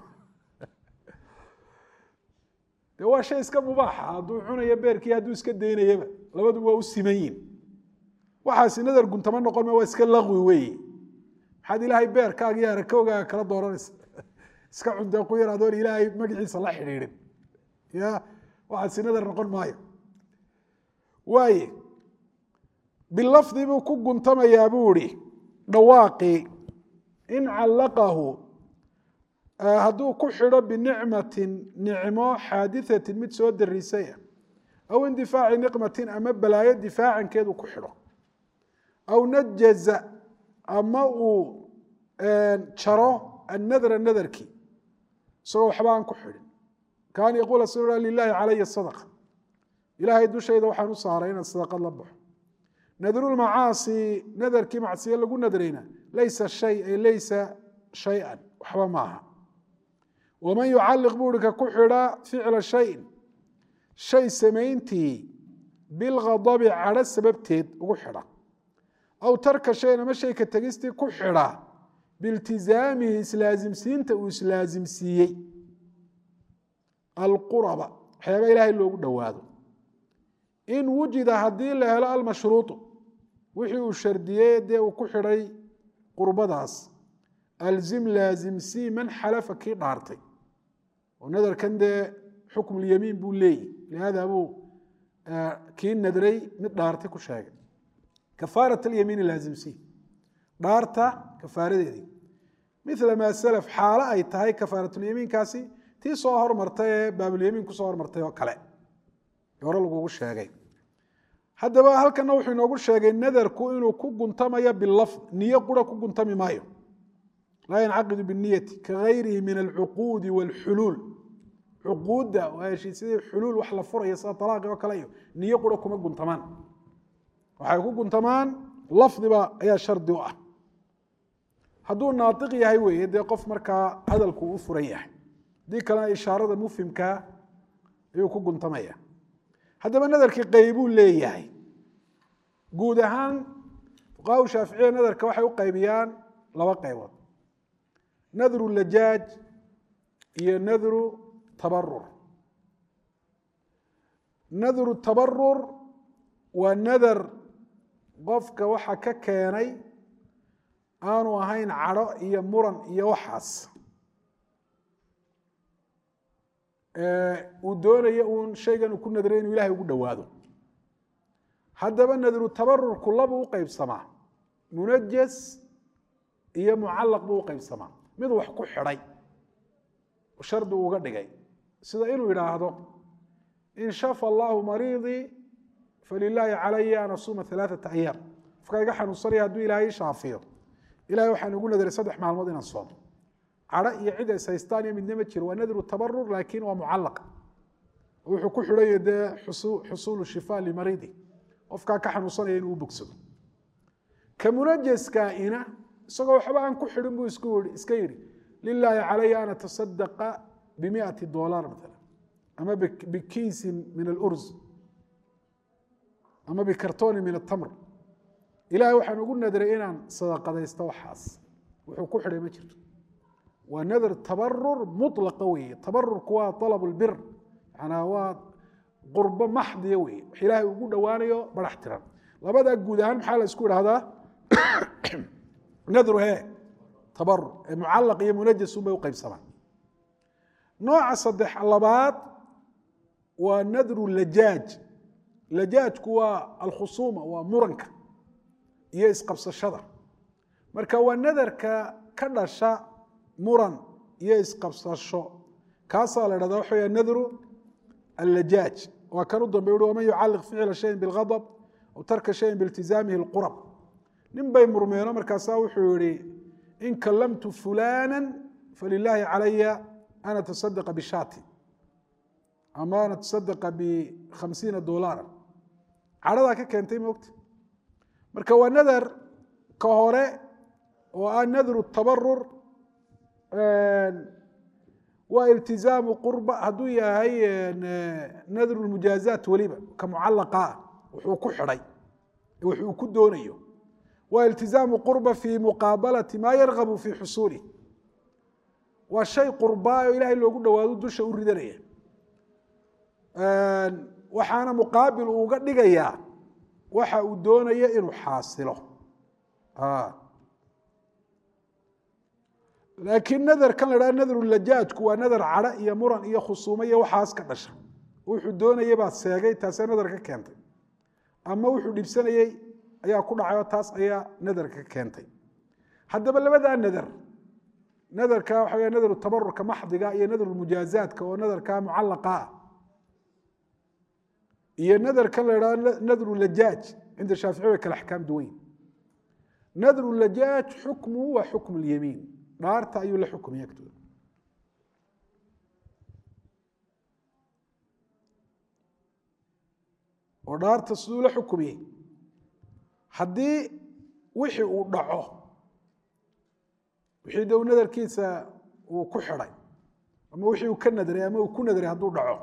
de waa shay iska mubaaxa hadduu cunayo beerkii hadduu iska daynayaba labaduba waa u siman yihin waxaasi nadar guntamo noqon ma waa iska laqwi weeye maxaad ilaahay beerkaaga iyo arakowgaaga kala dooranaysa iska cunta ku yar adoon ilaahay magaciisa la xidhiidhin ya waxaasi nadar noqon maayo waaye bilafdi buu ku guntamayaa buu ihi dhawaaqii in callaqahu hadduu ku xidho binicmatin nicmo xaadiثatin mid soo darisaya aw indifaaci niqmatin ama balaayo difaacankeedu ku xidho aw najaza ama uu jaro annadra nadarkii isagoo waxba aan ku xidhin kaan yaquula s lilahi calaya sadqa ilaahay dushayda waxaan u saaray inaan sadaqad la baxo nadrulmacaasi nadarkii macsiye lagu nadrayna laysa shay ay laysa shay-an waxba maaha waman yucalliq buu ihi ka ku xidha ficla shayin shay samayntii bilghadabi cadho sababteed ugu xidha aw tarka shayin ama shayka tegistii ku xidha biiltizaamihi islaasimsiinta uu islaasimsiiyey alquraba waxyaaba ilaahay loogu dhowaado in wujida haddii la helo almashruuطu wixii uu shardiyey dee uu ku xidhay qurbadaas alzim laazimsii man xalafa kii dhaartay oo nadarkan dee xukm اlyamiin buu leeyahy lihaada buu kii nadray mid dhaartay ku sheegay kafaaraة اlyamiini laazimsii dhaarta kafaaradeedii mila maa salaf xaalo ay tahay kafaaratulyamiinkaasi tii soo hormartay ee baabulyamiin kusoo hormartay oo kale hore lagugu sheegay haddaba halkana wuxuu inoogu sheegay nadarku inuu ku guntamayo bilafd niyo qura ku guntami maayo laa yancaqidu biniyati kagayrihi min alcuquudi wاlxuluul cuquudda waa heshiisyadii xuluul wax la furaya sida alaaqi oo kale iyo niyo qura kuma guntamaan waxay ku guntamaan lafdiba ayaa shardi u ah hadduu naaiq yahay weeye dee qof markaa hadalku u furan yahay haddii kalena ishaarada mufhimkaa ayuu ku guntamaya haddaba nadarkii qeybuu leeyahay guud ahaan fuqaha shaaficiya nadarka waxay u qaybiyaan laba qaybood nadru lajaaj iyo nadru tabarur nadru tabarur waa nadar qofka waxa ka keenay aanu ahayn cadho iyo muran iyo waxaas uu doonayo uun shaygan uu ku nadray inuu ilahay ugu dhowaado haddaba nadru tabarurku labuu u qeybsamaa munajas iyo mucallaq buu u qeybsamaa mid wax ku xidhay shardi uga dhigay sida inuu yidhaahdo in shafa allahu mariidii falilaahi calaya an asuuma alaaata ayaam qofkaa iga xanuunsanaya hadduu ilaahay i shaafiyo ilahay waxaan ugu nadaray saddex maalmood inaan soomo cadho iyo cid is haystaan iyo midna ma jiro waa nadru tabarur laakiin waa mucallaq wuxuu ku xidhanya dee xusuulu shifa limariidi qofkaa ka xanuunsanaya inuu u bogsado ka munajaskaina isagoo waxba aan ku xidhin buu iska yidhi lilaahi calaya an atasadaqa bimiati dolar maala ama bikiisin min alurs ama bikartoni min atamr ilahay waxaan ugu nadray inaan sadaqadaysto waxaas wuxuu ku xidhay ma jirto waa nadr tabarur mulaqa weeye tabarurku waa alab lbir manaa waa qurbo maxdiya weeye wax ilaahay ugu dhowaanayo barax tiran labadaa guud ahaan maxaa la isku idhahdaa nadru he tabarur ee mucalaq iyo munajasun bay u qaybsamaan nooca saddex labaad waa nadru lajaaj lajaajku waa alkhusuuma waa muranka iyo isqabsashada marka waa nadarka ka dhasha muran iyo isqabsasho kaasaa la dhahda waxa nadru allajaaj waa kan u dambe ui waman yucaliq ficla shayin biاlgadb aw tarka shayin biiltizaamihi اlqurab nin bay murmeeno markaasaa wuxuu yihi in kalamtu fulana falilaahi calaya an atasadaqa bishaati ama an atasadaqa bikhamsiina dolaara cadhadaa ka keentay moogta marka waa nadar ka hore oo ah nadru tabarur waa iltizaamu qurba hadduu yahay nadru mujaazaat weliba ka mucalaqa ah wuxuu ku xidhay wuxuu ku doonayo waa iltizaamu qurba fi muqaabalati maa yargabu fi xusuulih waa shay qurbaa oo ilaahay loogu dhawaado dusha u ridanaya waxaana muqaabil uga dhigayaa waxa uu doonaya inuu xaasilo laakiin nadarkan la dhaha nadru lajaajku waa nadar cadho iyo muran iyo khusuumo iyo waxaas ka dhasha wuxuu doonayay baad seegay taasee nadar ka keentay ama wuxuu dhibsanayey ayaa ku dhacay oo taas ayaa nadar ka keentay haddaba labadaa nadar nadarka waxa wey nadru tabarurka maxdiga iyo nadru mujaazaadka oo nadarka mucalaqa ah iyo nadarkan la idhaho nadru lajaaj cinda shaafici way kale axkaam duwayn nadru lajaaj xukmuhu waa xukmu lyamiin dhaarta ayuu la xukumay agtooda oo dhaarta siduu la xukumiyey haddii wixii uu dhaco wixii dow nadarkiisa uu ku xidhay ama wixii uu ka nadray ama uu ku nadray hadduu dhaco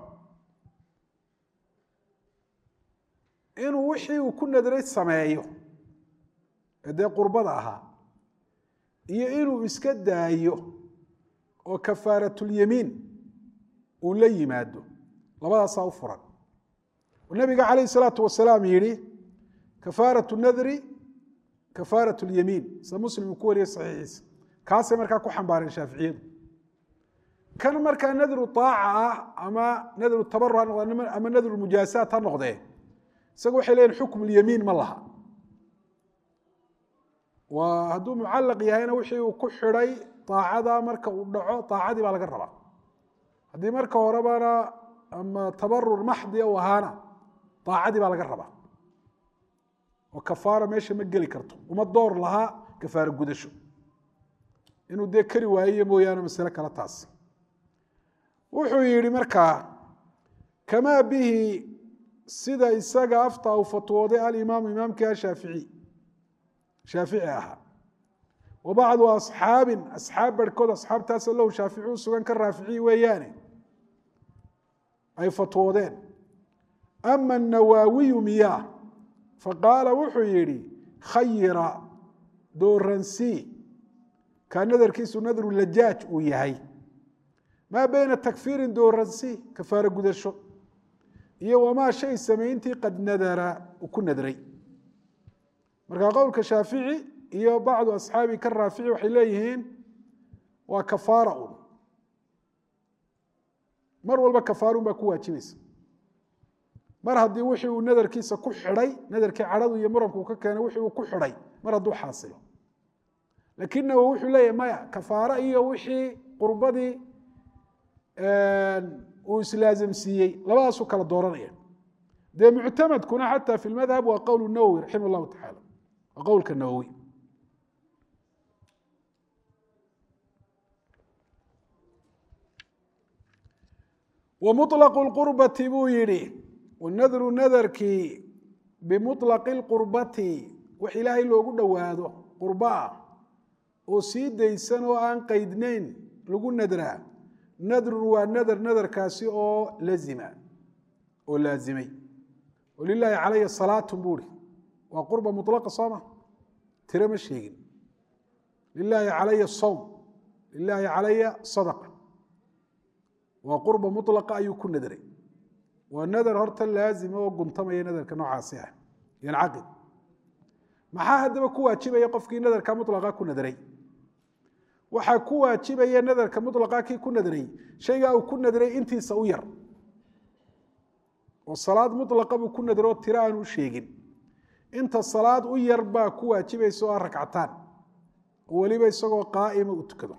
inuu wixii uu ku nadray sameeyo ee dee qurbada ahaa iyo inuu iska daayo oo kafaaratulyamiin uu la yimaado labadaasaa u furan nabiga calayh salaatu wasalaam yihi kafaaratu nadri kafaarat lyamiin sida muslim uu ku wariyey saxiixiisa kaasay markaa ku xambaareen shaaficiyadu kan markaa nadru aaca ah ama nadru tabaru ha noqde ama nadru mujaasaat ha noqdee isaga waxay leeyihin xukm lyamiin ma laha waa hadduu mucalaq yahayna wixii uu ku xidhay aacada marka uu dhaco aacadii baa laga rabaa haddii marka horebana ama tabarur maxdiya u ahaana aacadii baa laga rabaa oo kafaara meesha ma geli karto uma door lahaa kafaaro gudasho inuu dee kari waayiyo mooyaane masale kale taas wuxuu yihi markaa kamaa bihi sida isaga afta uu fatwooday alimaamu imaamkii ashaafici shaafici ahaa wa bacdu asxaabin asxaab barhkood asxaabtaasoo lahu shaafici u sugan ka raaficiyi weeyaane ay fatwoodeen ama anawaawiyu miyaa faqaala wuxuu yidhi khayira dooransii kaa nadarkiisu nadru lajaaj uu yahay maa beyna takfiirin dooransii kafaaro gudasho iyo wamaa shay samayntii qad nadara uu ku nadray marka qowlka shaafici iyo bacdu asxaabi ka raafici waxay leeyihiin waa kafaara un mar walba kafaarun baa ku waajibaysa mar haddii wixii uu nadarkiisa ku xidhay nadarkii cadhadu iyo muranku ka keenay wixii uu ku xidhay mar hadduu xaasilo lakinnahu wuxuu leeyahy maya kafaaro iyo wixii qurbadii uu islaazamsiiyey labadaasuu kala dooranaya dee muctamadkuna xataa fi lmadhab waa qowl nawowi raximah llahu tacaala waa qowlka nawowi wa muطlaqu lqurbati buu yidhi wanadru nadarkii bimuطlaqi lqurbati wax ilaahay loogu dhowaado qurba ah oo sii daysan oo aan qeydnayn lagu nadraa nadrun waa nadar nadarkaasi oo lazima oo laazimay walilaahi calaya salaatun buuri waa qurba mulaqa sooma tire ma sheegin lilaahi calaya sowm lilaahi calaya sadaqa waa qurba mulaqa ayuu ku nadray waa nadar horta laazima oo guntamaya nadarka noocaasi ah yancaqid maxaa haddaba ku waajibaya qofkii nadarka mulaqa ku nadray waxaa ku waajibaya nadarka mulaqa kii ku nadray shaygaa uu ku nadray intiisa u yar oo salaad mulaqa buu ku nadro tiro aan u sheegin inta salaad u yar baa ku waajibaysa oo ah ragcataan oo weliba isagoo qaa'ima u tukado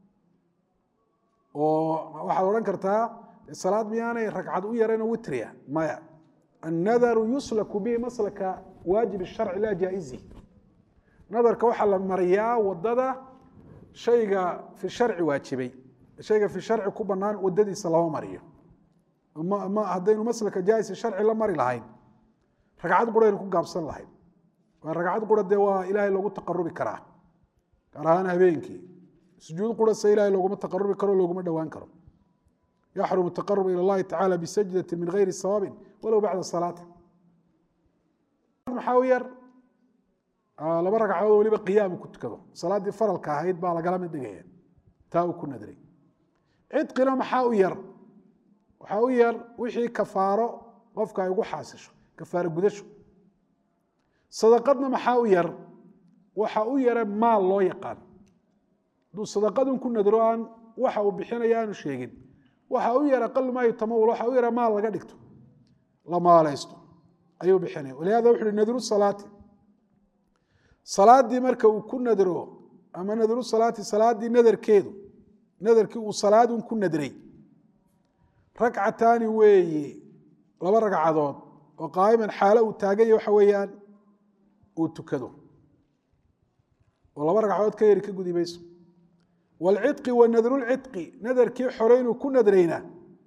oo waxaad odhan kartaa salaad miyaanay ragcad u yaraynoo witriya maya annadaru yuslaku bihi maslaka waajib sharci laa jaa'izi nadarka waxaa la mariyaa wadada shayga fi sharci waajibay shayga fi sharci ku banaan wadadiisa lama mariyo ma haddaynu maslaka jaaisa sharci la mari lahayn ragcad quraynu ku gaabsan lahayn waa ragcad qura dee waa ilaahay loogu taqarubi karaa gaar ahaan habeenkii sujuud qura se ilahay looguma taqarubi karo looguma dhowaan karo yaxrumu taqarub ila اllahi tacala bisajdati min gayri sawaabin walow bacda salaati maxaa u yar laba ragcadood weliba qiyaamu ku tukado salaaddii faralka ahayd baa lagala mid dhigaya taa uu ku nadray cidqina maxaa u yar waxaa u yar wixii kafaaro qofka ay ugu xaasisho kafaaro gudasho sadaqadna maxaa u yar waxa u yara maal loo yaqaan hadduu sadaqadun ku nadro aan waxa uu bixinaya aanu sheegin waxa u yar aqal maa yutamawul waxa u yara maal laga dhigto la maalaysto ayuu bixinaya walihada wuxu uhi nadru salaati salaadii marka uu ku nadro ama nadru salaati salaadii nadarkeedu nadarkii uu salaadun ku nadray ragcataani weeye laba ragcadood oo qaa'iman xaalo uu taaganya waxa weeyaan uu tukado oo laba ragcadood ka yari ka gudi mayso waalcidqi wa nadrulcidqi nadarkii xore inuu ku nadraynaa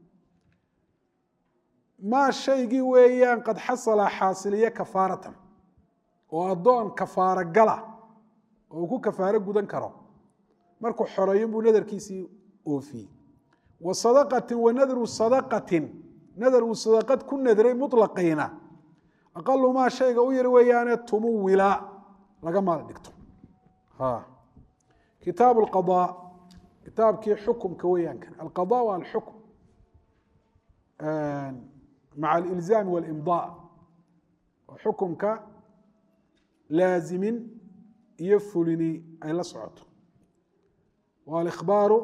maa shaygii weeyaan qad xasala xaasiliye kafaaratan oo addoon kafaaro gala oo uu ku kafaaro gudan karo markuu xoreeyo buu nadarkiisii oofiyey wa sadaqatin wa nadru sadaqatin nadar uu sadaqad ku nadray muطlaqiina aqalu maa shayga u yar weeyaane tumuwila laga maal dhigto kitaab اlqaضاء kitaabkii xukumka weeyaan kan alqaضاء wa alxukm maca alilzaam waاlimضاء xukumka laazimin iyo fulini ay la socoto wاlإkhbaaru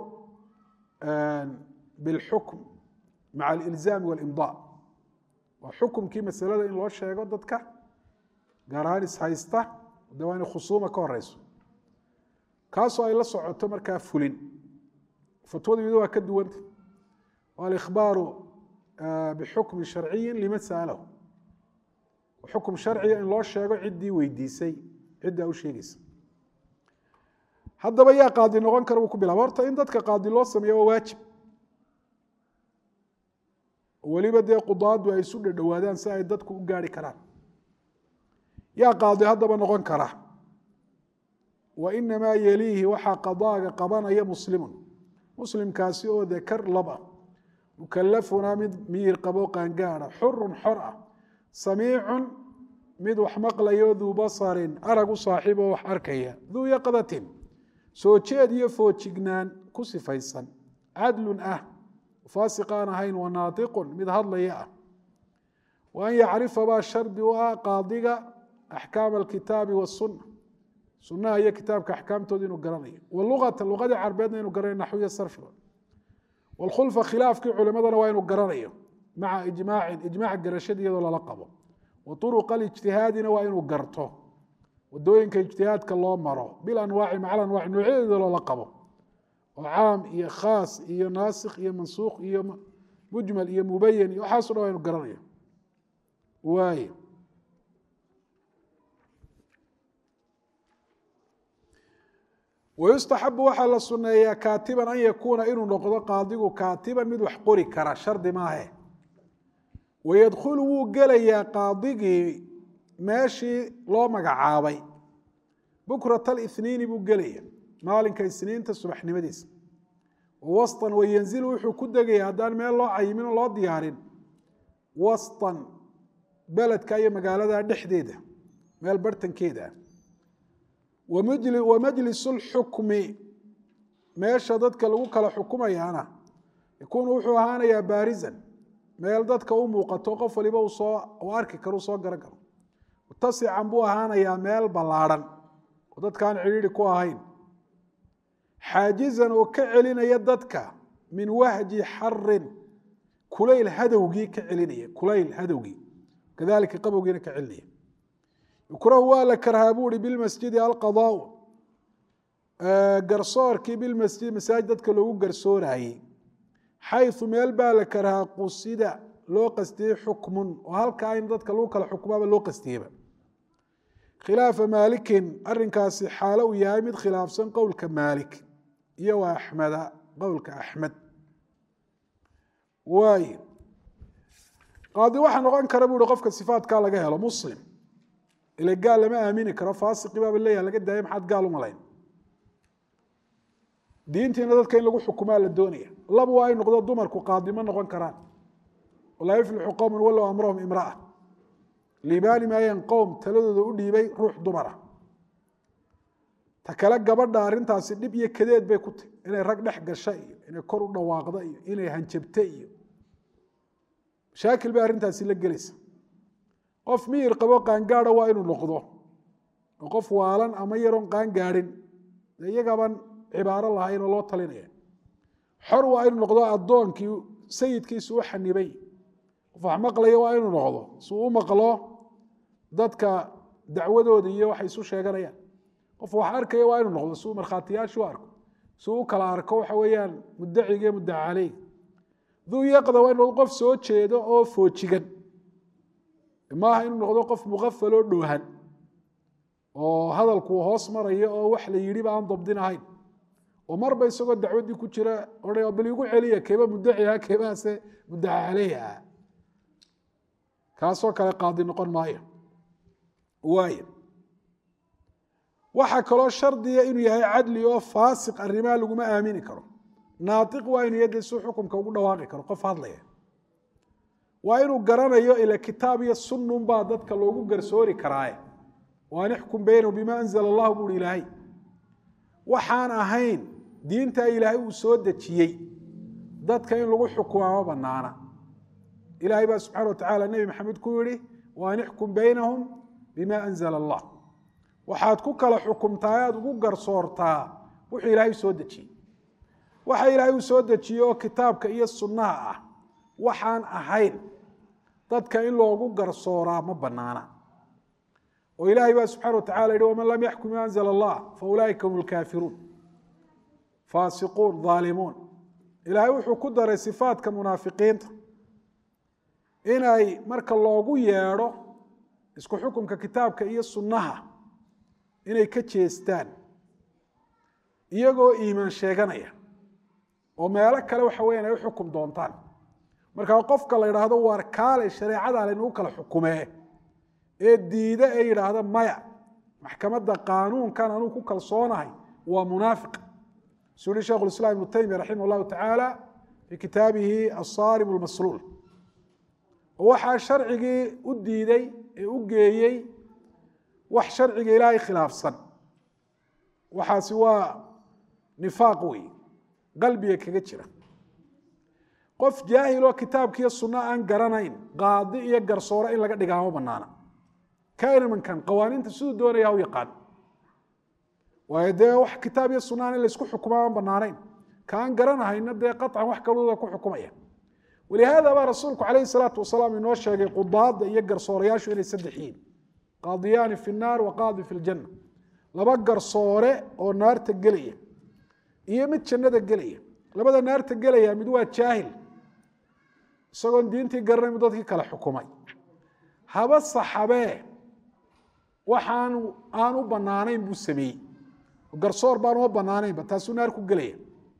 bاlxukm maca alilzaami waاlimضاء waa xukumkii masalada in loo sheego dadka gaar ahaan ishaysta de waa inay khusuuma ka horeyso kaasoo ay la socoto markaa fulin fatwadu iyado waa ka duwanta alikhbaaru bixukmi sharciyi liman sa'alahu xukum sharciga in loo sheego ciddii weydiisay ciddaa u sheegeysa haddaba yaa qaadi noqon kara buu ku bilaba horta in dadka qaadi loo sameeyo waa waajib weliba dee qudaadu ay isu dhadhowaadaan si ay dadku u gaari karaan yaa qaadi haddaba noqon kara wa inamaa yeliihi waxaa qadaaga qabanaya muslimun muslimkaasi oo dakar lab ah mukalafuna mid miyir qabo qaangaada xurun xor ah samiicun mid wax maqlayo duu basarin arag u saaxiib oo wax arkaya duu yaqdatin soo jeed iyo foojignaan ku sifaysan cadlun ah faasiq aan ahayn wa naatiqun mid hadlaya ah wa an yacrifa baa shardi u ah qaadiga axkaama alkitaabi wasunna sunaha iyo kitaabka axkaamtooda inuu garanayo waluata luqadii carbeedna inuu garanayo naxwiya sarfiga wlkhulfa khilaafkii culimadana waa inuu garanayo maca ijmaacin ijmaac garashada iyadoo lala qabo wa uruqa alijtihaadina waa inuu garto wadooyinka ijtihaadka loo maro bilanwaaci maca anwaaci noocyadeeda loola qabo oo caam iyo khaas iyo naasikh iyo mansuukh iyo mujmal iyo mubayan iyo waxaaso dhan waa inu garanayo waay wayustaxabu waxaa la suneeyaa kaatiban an yakuuna inuu noqdo qaadigu kaatiban mid wax qori kara shardi maahe wayadkhulu wuu gelayaa qaadigii meeshii loo magacaabay bukrat alithniini buu gelaya maalinka isniinta subaxnimadiisa wastan wayanzilu wuxuu ku degaya haddaan meel loo cayimin oo loo diyaarin wastan beledka iyo magaalada dhexdeeda meel bartankeeda wa majlis اlxukmi meesha dadka lagu kala xukumayaana yakuunu wuxuu ahaanayaa baarisan meel dadka u muuqato qof waliba uu arki karo soo garan karo mutasican buu ahaanayaa meel ballaadhan oo dadkaan cidhiiri ku ahayn xaajizan oo ka celinaya dadka min wahji xarin kulayl hadowgii ka celinaya kulayl hadowgii kadalika qabowgiina ka celinaya yukrahu waa la karhaa buu hi bilmasjidi alqadaau garsoorkii bilmasjid masaajid dadka loogu garsooraayey xayu meel baa la karhaa qusida loo qastiyey xukmun oo halkaa in dadka lagu kala xukumaaba loo qastiyeyba khilaafa maalikin arinkaasi xaalo uu yahay mid khilaafsan qowlka maalik iyo wa axmeda qowlka axmed waay qaadi waxaa noqon kara bu uhi qofka sifaatkaa laga helo muslim ila gaal lama aamini karo faasiqi baaba leeyaha laga daaya maxaad gaal u malayn diintiina dadka in lagu xukumaa la doonaya laba waa ay noqdo dumarku qaadi ma noqon karaan laa yuflixu qowman walow amrahum imraa liibaani maayeen qowm taladooda u dhiibay ruux dumara ta kale gabadha arrintaasi dhib iyo kadeed bay ku tahy inay rag dhex gasha iyo inay kor u dhawaaqda iyo inay hanjabta iyo mashaakil bay arrintaasi la gelaysa qof miyir qabo qaangaada waa inuu noqdo oo qof waalan ama yaroon qaangaadhin dee iyagaban cibaaro lahayn oo loo talinaya xor waa inuu noqdo addoonkii sayidkiisu u xanibay qof wax maqlaya waa inuu noqdo suu u maqlo dadka dacwadooda iyo waxay isu sheeganayaan qof wax arkaya waa inuu noqdo suu markhaatiyaashu arko suu u kala arko waxa weeyaan mudaciga iyo mudaca caleyh duu yaqda waa inu noqdo qof soo jeedo oo foojigan maaha inuu noqdo qof muqafal oo dhoohan oo hadalku hoos maraya oo wax la yidhiba aan dabdin ahayn oo marba isagoo dacwaddii ku jira odha bal igu celiya keeba mudaciha keebaase mudaca caleyhi ah kaasoo kale qaadi noqon maayo waay waxaa kaloo shardiya inuu yahay cadli oo faasiq arrimaha laguma aamini karo naatiq waa inuu yadda suu xukumka ugu dhawaaqi karo qof hadlaya waa inuu garanayo ila kitaab iyo sunnun baa dadka loogu garsoori karaaye waan ixkum baynahum bima anzala allahu buuhi ilaahay waxaan ahayn diintaa ilaahay uu soo dejiyey dadka in lagu xukumaa ma banaana ilaahay baa subxana wa tacala nebi maxamed ku yihi waan ixkum baynahum bima anzala allah waxaad ku kala xukumtaa aada ugu garsoortaa wuxuu ilaahay soo dejiyey waxa ilaahay uu soo dejiyey oo kitaabka iyo sunnaha ah waxaan ahayn dadka in loogu garsooraa ma banaana oo ilaahay baa subxana wa tacala yihi waman lam yaxkum bima anzala allah fa ulaaika hum lkaafiruun faasiquun aalimuun ilaahay wuxuu ku daray sifaadka munaafiqiinta inay marka loogu yeedho isku xukumka kitaabka iyo sunnaha inay ka jeestaan iyagoo iimaan sheeganaya oo meelo kale waxa weyan ay u xukum doontaan markaa qofka la yidhaahdo waar kaale shareecada laynagu kala xukumee ee diida ee yidhaahda maya maxkamadda qaanuunkan anuu ku kalsoonahay waa munaafiq suu yihi shekhu islam ibnu taymiya raximah llahu tacaala fii kitaabihi asaarim lmasluul oo waxaa sharcigii u diiday ee u geeyey wax sharciga ilaahay khilaafsan waxaasi waa nifaaq wey qalbiga kaga jira qof jaahiloo kitaabkiiyo sunno aan garanayn qaadi iyo garsoore in laga dhigaa ma banaana kainimankan qawaaniinta siduu doonaya u yaqaan waayo dee wax kitaab iyo sunnaaan in laysku xukumaa aan banaanayn ka aan garanahayna dee qaطcan wax kalooda ku xukumaya walihaada baa rasuulku calayhi salaatu wasalaam inoo sheegay qudaada iyo garsoorayaashu inay saddex yihiin qaadiyaani fi nnaar wa qaadi fi ljanna laba garsoore oo naarta gelaya iyo mid jannada gelaya labada naarta gelaya mid waa jaahil isagoon diintii garanay mu dadkii kale xukumay haba saxabee waxaan aan u banaanayn buu sameeyey garsoor baan uma banaanaynba taasuu naar ku gelaya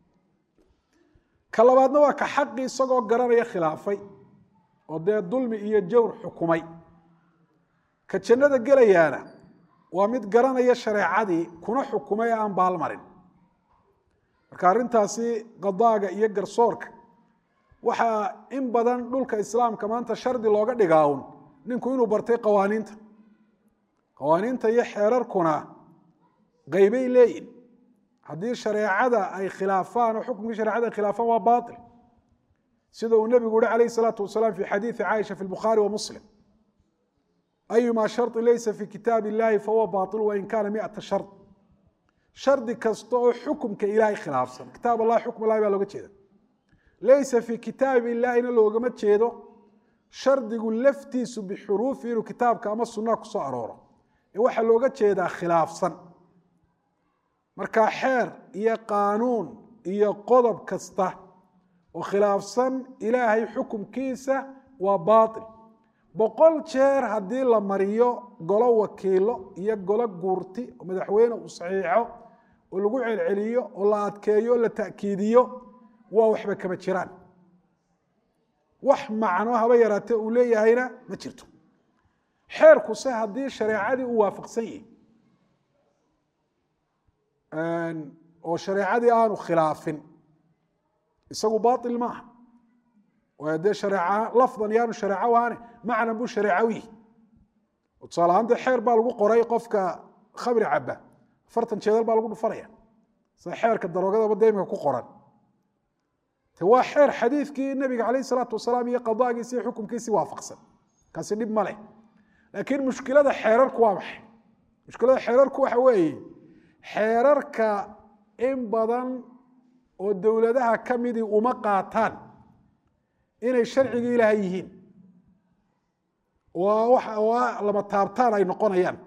ka labaadna waa ka xaqii isagoo garanaya khilaafay oo dee dulmi iyo jawr xukumay ka jannada gelayaana waa mid garanaya shareecadii kuna xukumay ee aan baalmarin marka arrintaasi qadaaga iyo garsoorka waxaa in badan dhulka islaamka maanta shardi looga dhigaa un ninku inuu bartay qawaaniinta qawaaniinta iyo xeerarkuna qaybay leeyihin haddii shareecada ay khilaafaan oo xukunkii sharecada ay khilaafaan waa bail sida uu nebigu uhi calayh isalaatu wasalaam fi xadiidi caaisha fi lbukhaari wa muslim ayuma sharطi laysa fi kitaab illahi fahuwa bail wain kaana miata shard shardi kasta oo xukumka ilaahay khilaafsan kitaab allah xukm allahi baa looga jeeda laysa fi kitaab illahina loogama jeedo shardigu laftiisu bixuruufi inuu kitaabka ama sunnaha kusoo arooro ee waxaa looga jeedaa khilaafsan marka xeer iyo qaanuun iyo qodob kasta oo khilaafsan ilaahay xukumkiisa waa baail boqol jeer haddii la mariyo golo wakiilo iyo golo guurti oo madaxweyne uu saxiixo oo lagu celceliyo oo la adkeeyo o la ta'kiidiyo waa waxba kama jiraan wax macno haba yaraatee uu leeyahayna ma jirto xeerkuse haddii shareecadii uu waafaqsan yihi oo shareecadii aanu khilaafin isagu bail maaha waayo dee shareeca lafdan yaanu shareeco waane macnan buu shareeco yihi tusaale ahaan dee xeer baa lagu qoray qofka khamri caba afartan jeedal baa lagu dhufanaya sida xeerka daroogadaba dee imika ku qoran te waa xeer xadiidkii nabiga calayh isalaatu wasalaam iyo qadaagiisi iyo xukumkiisii waafaqsan kaasi dhib ma leh laakiin mushkilada xeerarku waa maxay mushkilada xeerarku waxa weeye xeerarka in badan oo dowladaha ka midii uma qaataan inay sharcigii ilaahay yihiin waa lama taabtaan ay noqonayaan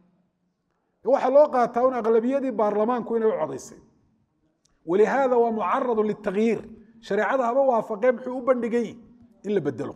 waxaa loo qaataa un aqlabiyadii baarlamaanku inay u codaysay walihaada waa mucaradu litagyiir shareecada haba waafaqee muxuu u bandhigay in la bedelo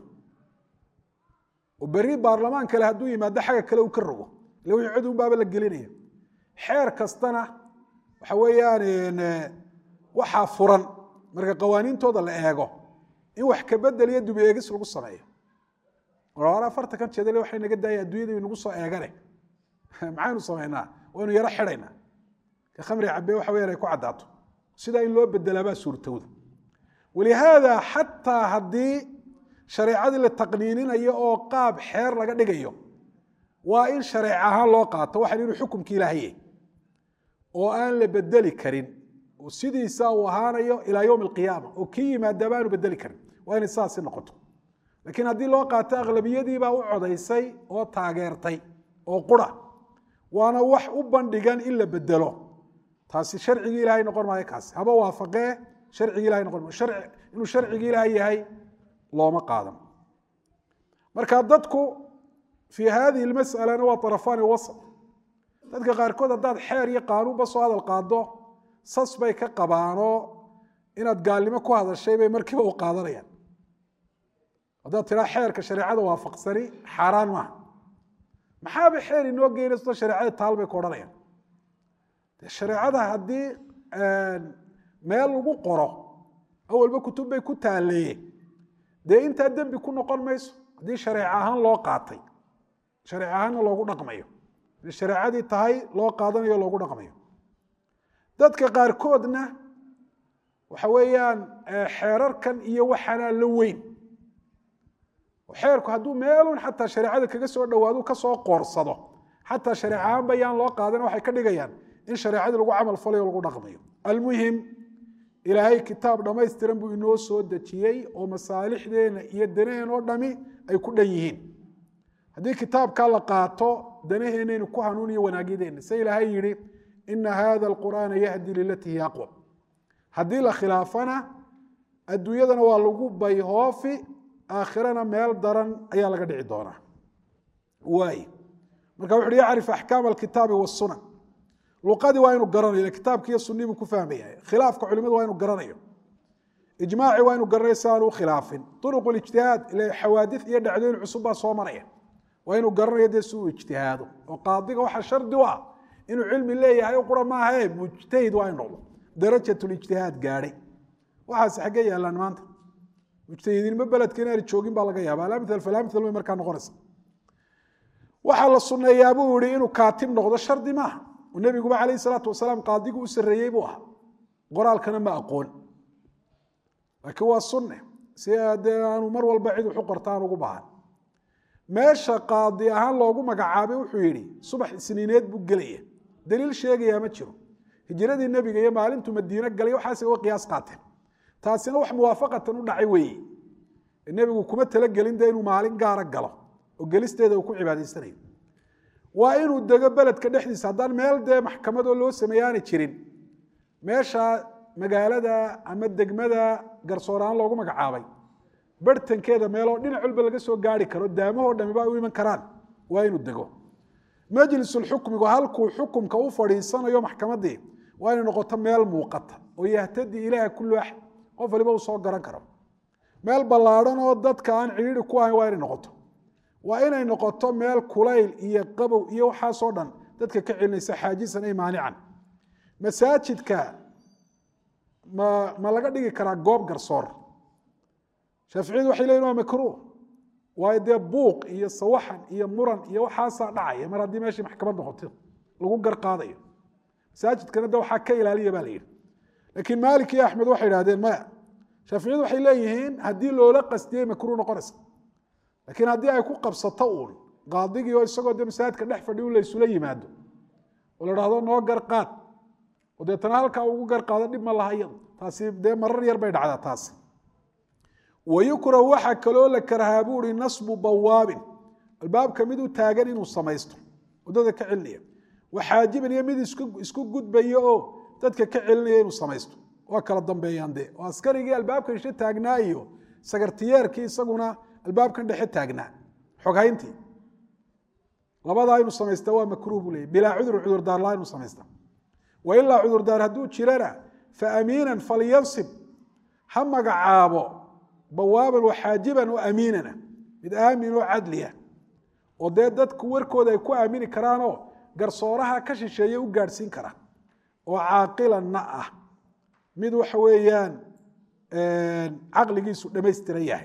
oo beri baarlamaan kale hadduu yimaado xagga kale uu ka rogo ille wixii cod unbaaba la gelinaya xeer kastana waxa weeyaan waxaa furan marka qawaaniintooda la eego in wax ka bedel iyo dubi eegis lagu sameeyo or afarta kan jeedale waxay naga daaya adduunyadii nagu soo eegane maxaynu samaynaa waynu yaro xidhaynaa ka khamri cabee waxa weyaan ay ku caddaato sidaa in loo bedelaabaa suurtowda walihaada xataa haddii shareecadii la taqniininayo oo qaab xeer laga dhigayo waa in shareec ahaan loo qaato waxan inuu xukumki ilaahaye oo aan la bedeli karin oo sidiisa uu ahaanayo ilaa yowm alqiyaama oo kii yimaadaaba aanu bedeli karin waa inay saasi noqoto laakiin haddii loo qaato aqlabiyadiibaa u codaysay oo taageertay oo qura waana wax u bandhigan in la bedelo taasi sharcigii ilahay noqon maayo kaasi haba waafaqee sharcigii ilahay noqon maayo inuu sharcigii ilaahay yahay looma qaadan marka dadku fii hadihi lmas'alana waa arafaani wasat dadka qaarkood haddaad xeer iyo qaanuunba soo hadal qaado sas bay ka qabaanoo inaad gaalnimo ku hadashay bay markiiba u qaadanayaan haddaad tiraa xeerka shareecada waafaqsani xaaraan maaha maxaaba xeer inoo geynaysto shareecada taal bay ku odhanayaan de shareecada haddii meel lagu qoro awalba kutub bay ku taaleeye dee intaa dembi ku noqon mayso haddii shareec ahaan loo qaatay shareec ahaanna loogu dhaqmayo shareecadii tahay loo qaadanayo loogu dhaqmayo dadka qaarkoodna waxa weeyaan xeerarkan iyo waxaanaa la weyn xeerku hadduu meelun xataa shareecada kaga soo dhawaado kasoo qoorsado xataa shareec ahaanba yaan loo qaadan waxay ka dhigayaan in shareecadii lagu camal falayo lagu dhaqmayo almuhim ilaahay kitaab dhammaystiran buu inoo soo dejiyey oo masaalixdeena iyo danaheen oo dhami ay ku dhan yihiin haddii kitaabkaa la qaato danaheenaynu ku hanuuniyo wanaagyadeenna se ilaahay yidhi ina hada alqur'aana yahdi lilatii hiya aqwam haddii la khilaafana adduunyadana waa lagu bayhoofi aakhirana meel daran ayaa laga dhici doonaa waay marka wuxu uhi yacrif axkaam alkitaabi wasunan luqadii waa inu garanayo kitaabki iyo sunii buu ku fahmaya khilaafka culimadu waa inu garanayo ijmaaci waa inu garanayo si aanu u khilaafin uruq ijtihaad ila xawaadis iyo dhacdooyin cusub baa soo maraya waa inuu garanayo dee si uu ijtihaado oo qaadiga waxaa shardi u ah inuu cilmi leeyahay o qura maahae mujtahid waa in noqdo darajatulijtihaad gaadhay waxaas xaggee yaalaan maanta mujtahidiinmo beledka inaana joogin baa laga yaaba alamil falamil bay markaa noqonaysa waxaa la sunneeyaa buu yihi inuu kaatib noqdo shardi maaha oo nebiguba calayh salaatu wasalaam qaadigu u sarreeyey buu ahaa qoraalkana ma aqoon laakiin waa sunne si dee aanu mar walba cid waxu qorta aan ugu baahan meesha qaadi ahaan loogu magacaabay wuxuu yidhi subax isniineed buu gelaya daliil sheegayaa ma jiro hijiradii nebiga iyo maalintuu madiine galay waxaas uga qiyaas qaateen taasina wax muwaafaqatan u dhacay weeye nebigu kuma talagelin de inuu maalin gaara galo oo gelisteeda uu ku cibaadaysanayo waa inuu dego beledka dhexdiisa haddaan meel dee maxkamadoo loo sameeye aanay jirin meesha magaalada ama degmada garsooraan loogu magacaabay barhtankeeda meeloo dhinac walba laga soo gaari karo daamahoo dhamiba u iman karaan waa inuu dego majlisulxukmigu halkuu xukumka u fadhiisanayo maxkamadii waa inay noqoto meel muuqata oo yahtadi ilaaha kullu axad qof waliba uu soo garan karo meel ballaadhan oo dadka aan cidhiiri ku ahayn waa inay noqoto waa inay noqoto meel kulayl iyo qabow iyo waxaasoo dhan dadka ka celinaysa xaajisan ay maanican masaajidka ma ma laga dhigi karaa goob garsoor shaaficiyadu waxay leyihin waa makruuh waayo dee buuq iyo sawaxan iyo muran iyo waxaasaa dhacaya mar haddii meeshii maxkamad noqoto lagu gar qaadayo masaajidkana de waxaa ka ilaaliya ba la yidhi laakiin maalik iyo axmed waxay idhahdeen maya shaaficiyadu waxay leeyihiin haddii loola qastiyey makruuh noqonaysa laakiin haddii ay ku qabsato uun qaadigii oo isagoo de masaajidka dhex fadhi u laysula yimaado oo la dhahdo noo gar qaad oo deetana halkaa ugu gar qaado dhib ma laha iyadu taasi dee marar yar bay dhacdaa taasi wayukrahu waxaa kaloo la karahaa buu ihi nasbu bawaabin albaabka mid u taagan inuu samaysto wadada ka celinaya waxaajiban iyo mid isku gudbaya oo dadka ka celinaya inuu samaysto waa kala dambeeyaan dee oo askarigii albaabka ishe taagnaa iyo sagartiyeerkii isaguna albaabkan dhexe taagnaa xoghayntii labadaa inuu samaysta waa makruuh buu leeyay bilaa cudur cudurdaar laa inuu samaysta wa ilaa cudurdaar hadduu jirana fa amiinan falyansib ha magacaabo bawaaban waxaajiban oo amiinana mid aamin oo cadliya oo dee dadku warkooda ay ku aamini karaanoo garsooraha ka shisheeye u gaadhsiin kara oo caaqilanna ah mid waxa weeyaan caqligiisu dhammaystiran yahay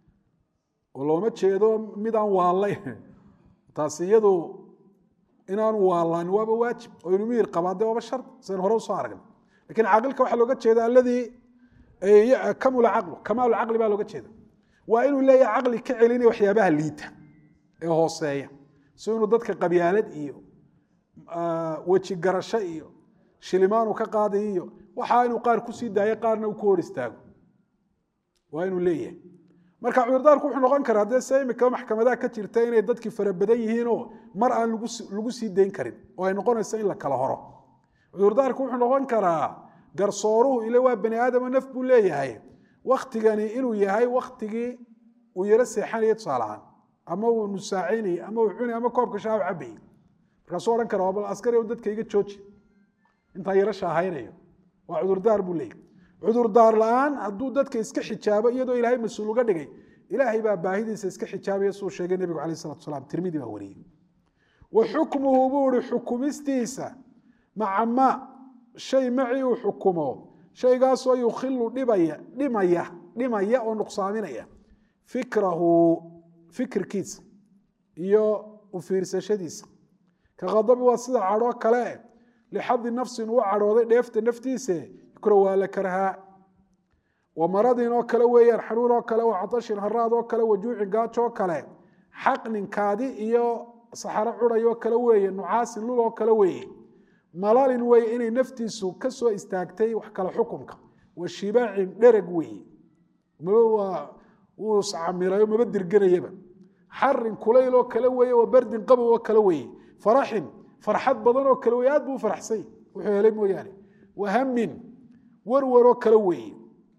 oo looma jeedo mid aan waallay taasi iyadu inaanu waallaani waaba waajib oo inu miyir qabaa dee waaba shar sidan hore usoo aragna lakin caaqilka waxaa looga jeeda aladii kamula caqlu kamaalu caqli baa looga jeeda waa inuu leeyahay caqli ka celinaya waxyaabaha liita ee hooseeya si inuu dadka qabyaalad iyo weji garasho iyo shilimaanu ka qaaday iyo waxaa inuu qaar kusii daayo qaarna uu ku hor istaago waa inuu leeyahay marka cudurdaarku wuxuu noqon karaa dee se imika maxkamadaha ka jirta inay dadkii fara badan yihiinoo mar aan lagu sii dayn karin oo ay noqonayso in la kala horo cudurdaarku wuxuu noqon karaa garsooruhu ile waa bani aadamo naf buu leeyahay waktigani inuu yahay waktigii uu yaro seexanaya tusaalahaan ama uu nusaacinayay ama uu cunay ama koobka shaahu cabayay markaasuu odhan kara bal askari dadka iga jooji intaa yaro shaahaynayo waa cudurdaar buu leeyahy cudurdaar la-aan hadduu dadka iska xijaabo iyadoo ilaahay mas-uul uga dhigay ilaahay baa baahidiisa iska xijaabaya suu sheegay nebigu alayh salatu salaam tirmidi baa wariyey wa xukmuhu buu ihi xukumistiisa maca ma shay macii uu xukumo shaygaasoo yukhilu dhibaya dhimaya dhimaya oo nuqsaaminaya fikrahu fikirkiisa iyo u fiirsashadiisa ka khadabi waa sida cadhoo kale lixadi nafsin uu cadhooday dheefta naftiise yukra waa la karhaa wa maradin oo kale weeyaan xanuun oo kale wa catashin haraad oo kale wajuucin gaajo oo kale xaqnin kaadi iyo saxaro cuday oo kale weeye nucaasin lul oo kale weeye malalin wey inay naftiisu ka soo istaagtay wax kale xukumka wa shibaacin dhereg weeye wuu iscamirayo maba dirganayaba xarin kulayl oo kale weeye wa bardin qabow oo kale weeye faraxin farxad badan oo kale weye aad buu u faraxsany wuxuu helay mooyaane wa hamin werwer oo kale weeye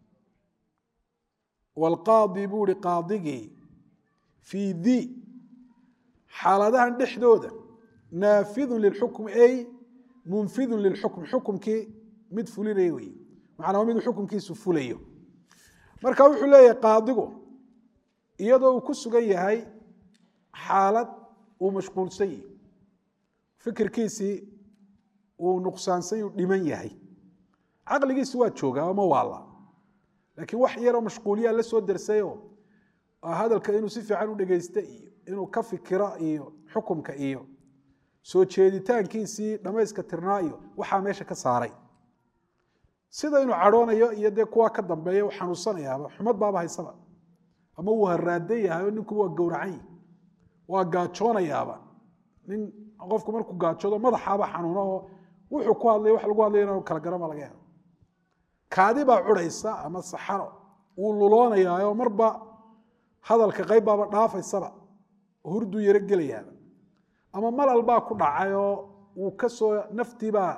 waalqaadi buu ihi qaadigii fii di xaaladahan dhexdooda naafidun lilxukm ay munfidun lilxukm xukumkii mid fulinaya wey macnaa mid xukumkiisu fulayo marka wuxuu leeyahay qaadigu iyadoo uu ku sugan yahay xaalad uu mashquulsan yahi fikirkiisii uu nuqsaansan uu dhiman yahay caqligiisi waa joogaa ama waala laakiin wax yaroo mashquuliyaa la soo dersayoo hadalka inuu si fiican u dhegeysta iyo inuu ka fikiro iyo xukumka iyo soo jeeditaankiisii dhamayska tirnaa iyo waxaa meesha ka saaray sida inuu cadhoonayo iyo dee kuwaa ka dambeeya u xanuunsanayaaba xumad baaba haysaba ama wuu haraadan yahay oo ninku waa gowracan yahi waa gaajoonayaaba nin qofku markuu gaajoodo madaxaaba xanuuno oo wuxuu ku hadlay wax lagu hadlay inanu kala garama laga yaabo kaadi baa curaysa ama saxaro wuu luloonayaao marba hadalka qayb baaba dhaafaysaba hurduu yaro gelayaaba ama malal baa ku dhacay oo wuu kasoo naftiibaa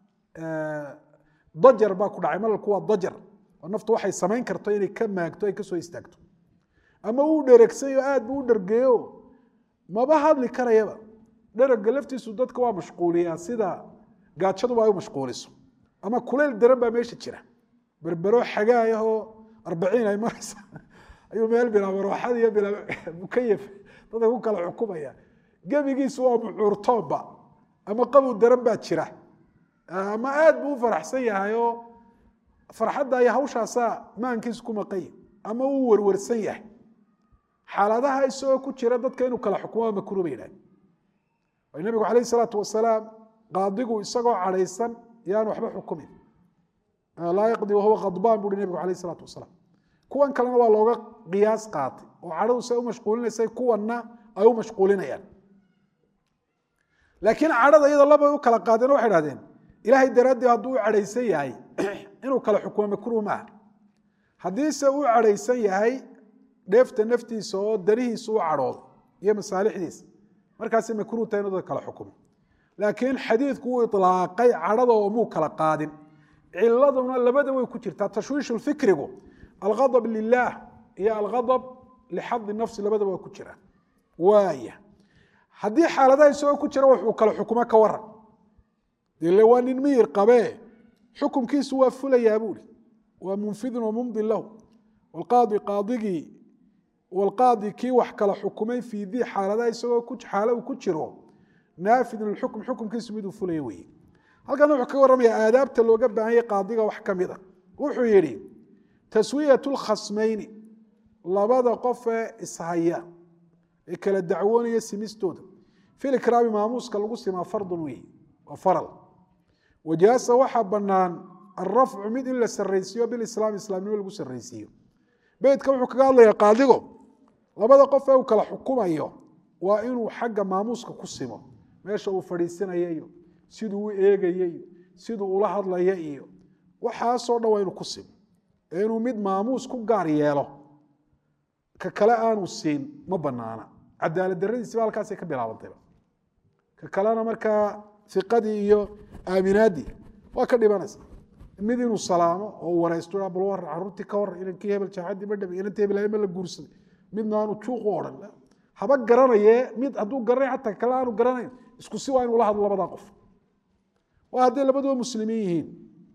dajar baa ku dhacay malalku waa dajar oo naftu waxay samayn karto inay ka maagto ay kasoo istaagto ama wuu dheregsayo aad buu u dhergeeyo maba hadli karayaba dherega laftiisu dadka waa mashquuliyaa sida gaajaduba ay u mashquuliso ama kuleyl daran baa meesha jira berbero xagaayahoo arbaciin ay maraysa ayuu meel bilaa marooxad iyo bilaa mukayaf dadka ku kala xukumaya gebigiisu waa mucuurtoobba ama qabow daran baa jira ama aad buu u faraxsan yahay oo farxadda iyo hawshaasaa maankiisu ku maqanya ama uu werwarsan yahay xaaladaha isagoo ku jira dadka inuu kala xukumo makruh bay yidhahdeen way nabigu calayh isalaatu wasalaam qaadigu isagoo cadhaysan yaan waxba xukumin laa yaqdi wahuwa khadbaan buuhi nabigu calayh isalaatu wasalaam kuwan kalena waa looga qiyaas qaatay oo cadhadu say u mashquulinaysay kuwanna ay u mashquulinayaan laakiin cadhada iyada labay u kala qaadeen waxay dhahdeen ilaahay daraaddii hadduu u cadhaysan yahay inuu kala xukumo makruh maaha haddiise uu cadhaysan yahay dheefta naftiisa oo danihiisa u cadhoodo iyo masaalixdiisa markaasi makruh tahay inuu dad kala xukumo laakiin xadiidku wuu ilaaqay cadhada oo muu kala qaadin ciladuna labada way ku jirtaa tashwiishu fikrigu alghadab lilah iyo alghadab lixadi nafsi labadaba waa ku jira waaya haddii xaaladaha isagoo ku jira wuxuu kala xukumo ka waran dele waa nin miyir qabee xukumkiisu waa fulayaa buuri waa munfidun wa mumdin lahu wlqaadi qaadigii wlqaadi kii wax kala xukumay fii dii xaaladaha isagoo xaalo uu ku jiro naafidun lxukm xukumkiisu miduu fulaya weye halkan wuxuu ka warramaya aadaabta looga baahanyay qaadiga wax ka mid a wuxuu yidhi taswiyat lkhasmayni labada qof ee ishaya ee kala dacwoonaya simistooda filikraami maamuuska lagu simaa fardun wey waa faral wajaasa waxaa bannaan alrafcu mid in la saraysiiyo bilislaam islaamnimo lagu saraysiiyo beytka wuxuu kaga hadlaya qaadigo labada qof ee uu kala xukumayo waa inuu xagga maamuuska ku simo meesha uu fadhiisanaya iyo siduu u eegaya iyo siduu ula hadlaya iyo waxaasoo dhan waa inuu ku simo ee inuu mid maamuus ku gaar yeelo ka kale aanu siin ma banaana cadaalad daradiisiba halkaasay ka bilaabantayba ka kalena markaa iqadii iyo aaminaaddii waa ka dhibanaysa mid inuu salaamo oo waraysto bal war caruurtii ka war inankii hebel jaaxadii ma dhabi inantii hebel ma la guursaday midna aanu juuq u odhan haba garanaye mid hadduu garanay xataa kale aanu garanayn isku si waa inuu la hadlo labadaa qof waa hadday labaduba muslimiin yihiin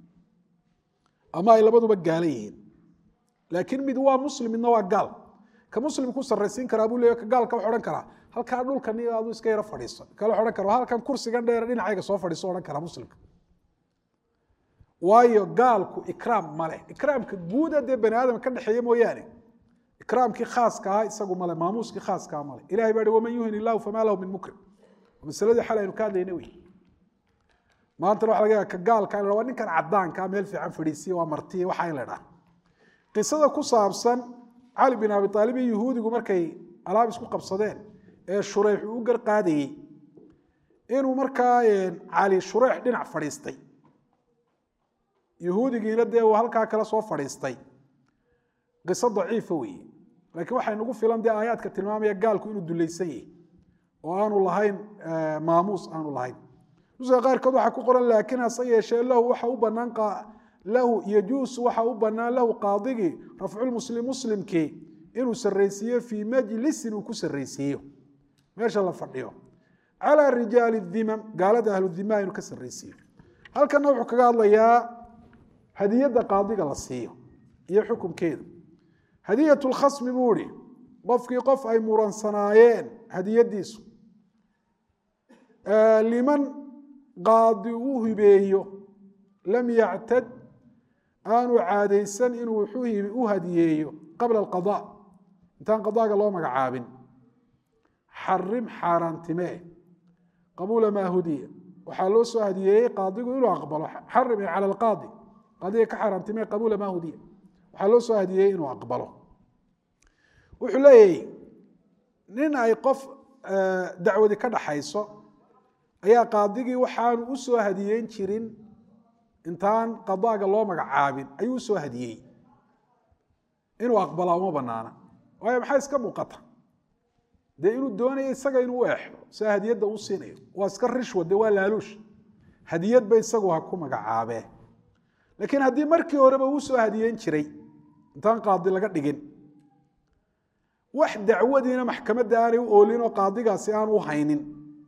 ama ay labaduba gaala yihiin laakiin mid waa muslim midna waa gaal ka muslim ku saraysiin karaa buu leey ka gaalka wax odhan karaa halkaa dhulkan adu iska yaro fadhiiso kale odhan kara halkan kursigan dheer dhinacayga soo fadhiiso odhan karaa muslimka waayo gaalku ikraam male ikraamka guuda dee bani aadam ka dhexeeya mooyaane ikraamkii khaaska ahaa isagu male maamuuskii khaaska male ilahay baa hi waman yuhin illahu famaa lahu min mukrim masaladii xal aynu ka hadlayna wey maantana waxa laga yaga ka gaalka in waa ninkan cadaankaa meel fiican fadhiisiya waa martiya waxaa in la dhaha qisada ku saabsan cali bin abi aalib iyo yuhuudigu markay alaab isku qabsadeen ee shureyx uu u garqaadayey inuu markaa cali shureex dhinac fadhiistay yuhuudigiina dee uu halkaa kale soo fadhiistay qiso daciifa weeye laakiin waxay nagu filan dee aayaadka tilmaamaya gaalku inuu dulaysan yahay oo aanu lahayn maamuus aanu lahayn nuska qaarkood waxaa ku qoran laakiin hase yeeshee lahu waxa u banaan lahu yajuusu waxa u banaan lahu qaadigii rafculmuslim muslimkii inuu saraysiiyo fii majlisin uu ku saraysiiyo meesha la fadhiyo calaa rijaali dimam gaalada ahludimaa inuu ka saraysiiyo halkana wuxuu kaga hadlayaa hadiyadda qaadiga la siiyo iyo xukunkeedu hadiyat lkhasmi buu ihi qofkii qof ay muransanaayeen hadiyadiisu liman qaadi u hibeeyo lam yactad aanu caadaysan inuu u hadiyeeyo qabla alqada intaan qadaaga loo magacaabin xarim xaaraantimee qabuula maa hudiya waxaa loo soo hadiyeeyey qaadigu inuu aqbalo xarim cala alqaadi qaadiga ka xaaraantimee qabuula maa hudiya waxaa loo soo hadiyeeyey inuu aqbalo wuxuu leeyahy nin ay qof dacwadi ka dhaxayso ayaa qaadigii waxaanu u soo hadiyeyn jirin intaan qadaaga loo magacaabin ayuu usoo hadiyey inuu aqbalaa uma banaana waayo maxaa iska muuqata dee inuu doonayo isaga inuu u exdo sia hadiyadda uu siinayo waa iska rishwa dee waa laaluush hadiyadba isagu ha ku magacaabee laakiin haddii markii horeba uu soo hadiyeyn jiray intaan qaadi laga dhigin wax dacwadiina maxkamadda aanay u oolin oo qaadigaasi aanu u haynin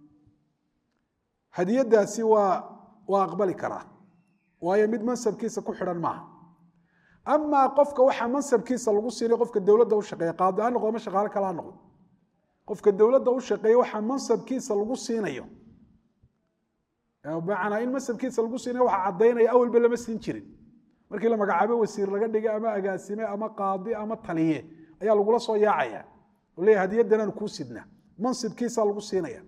hadiyadaasi waa waa aqbali karaa waayo mid mansabkiisa ku xidhan maaha amaa qofka waxaa mansabkiisa lagu siinay qofka dowladda u shaqeeya qaadi ha noqdo ma shaqaale kale ha noqdo qofka dowladda u shaqeeya waxaa mansabkiisa lagu siinayo bimacnaa in mansabkiisa lagu siinayo waxaa caddaynaya awalba lama siin jirin markii la magacaabo wasiir laga dhigay ama agaasime ama qaadi ama taliye ayaa lagula soo yaacaya oo leeyahy hadiyaddanaan kuu sidna mansibkiisa lagu siinaya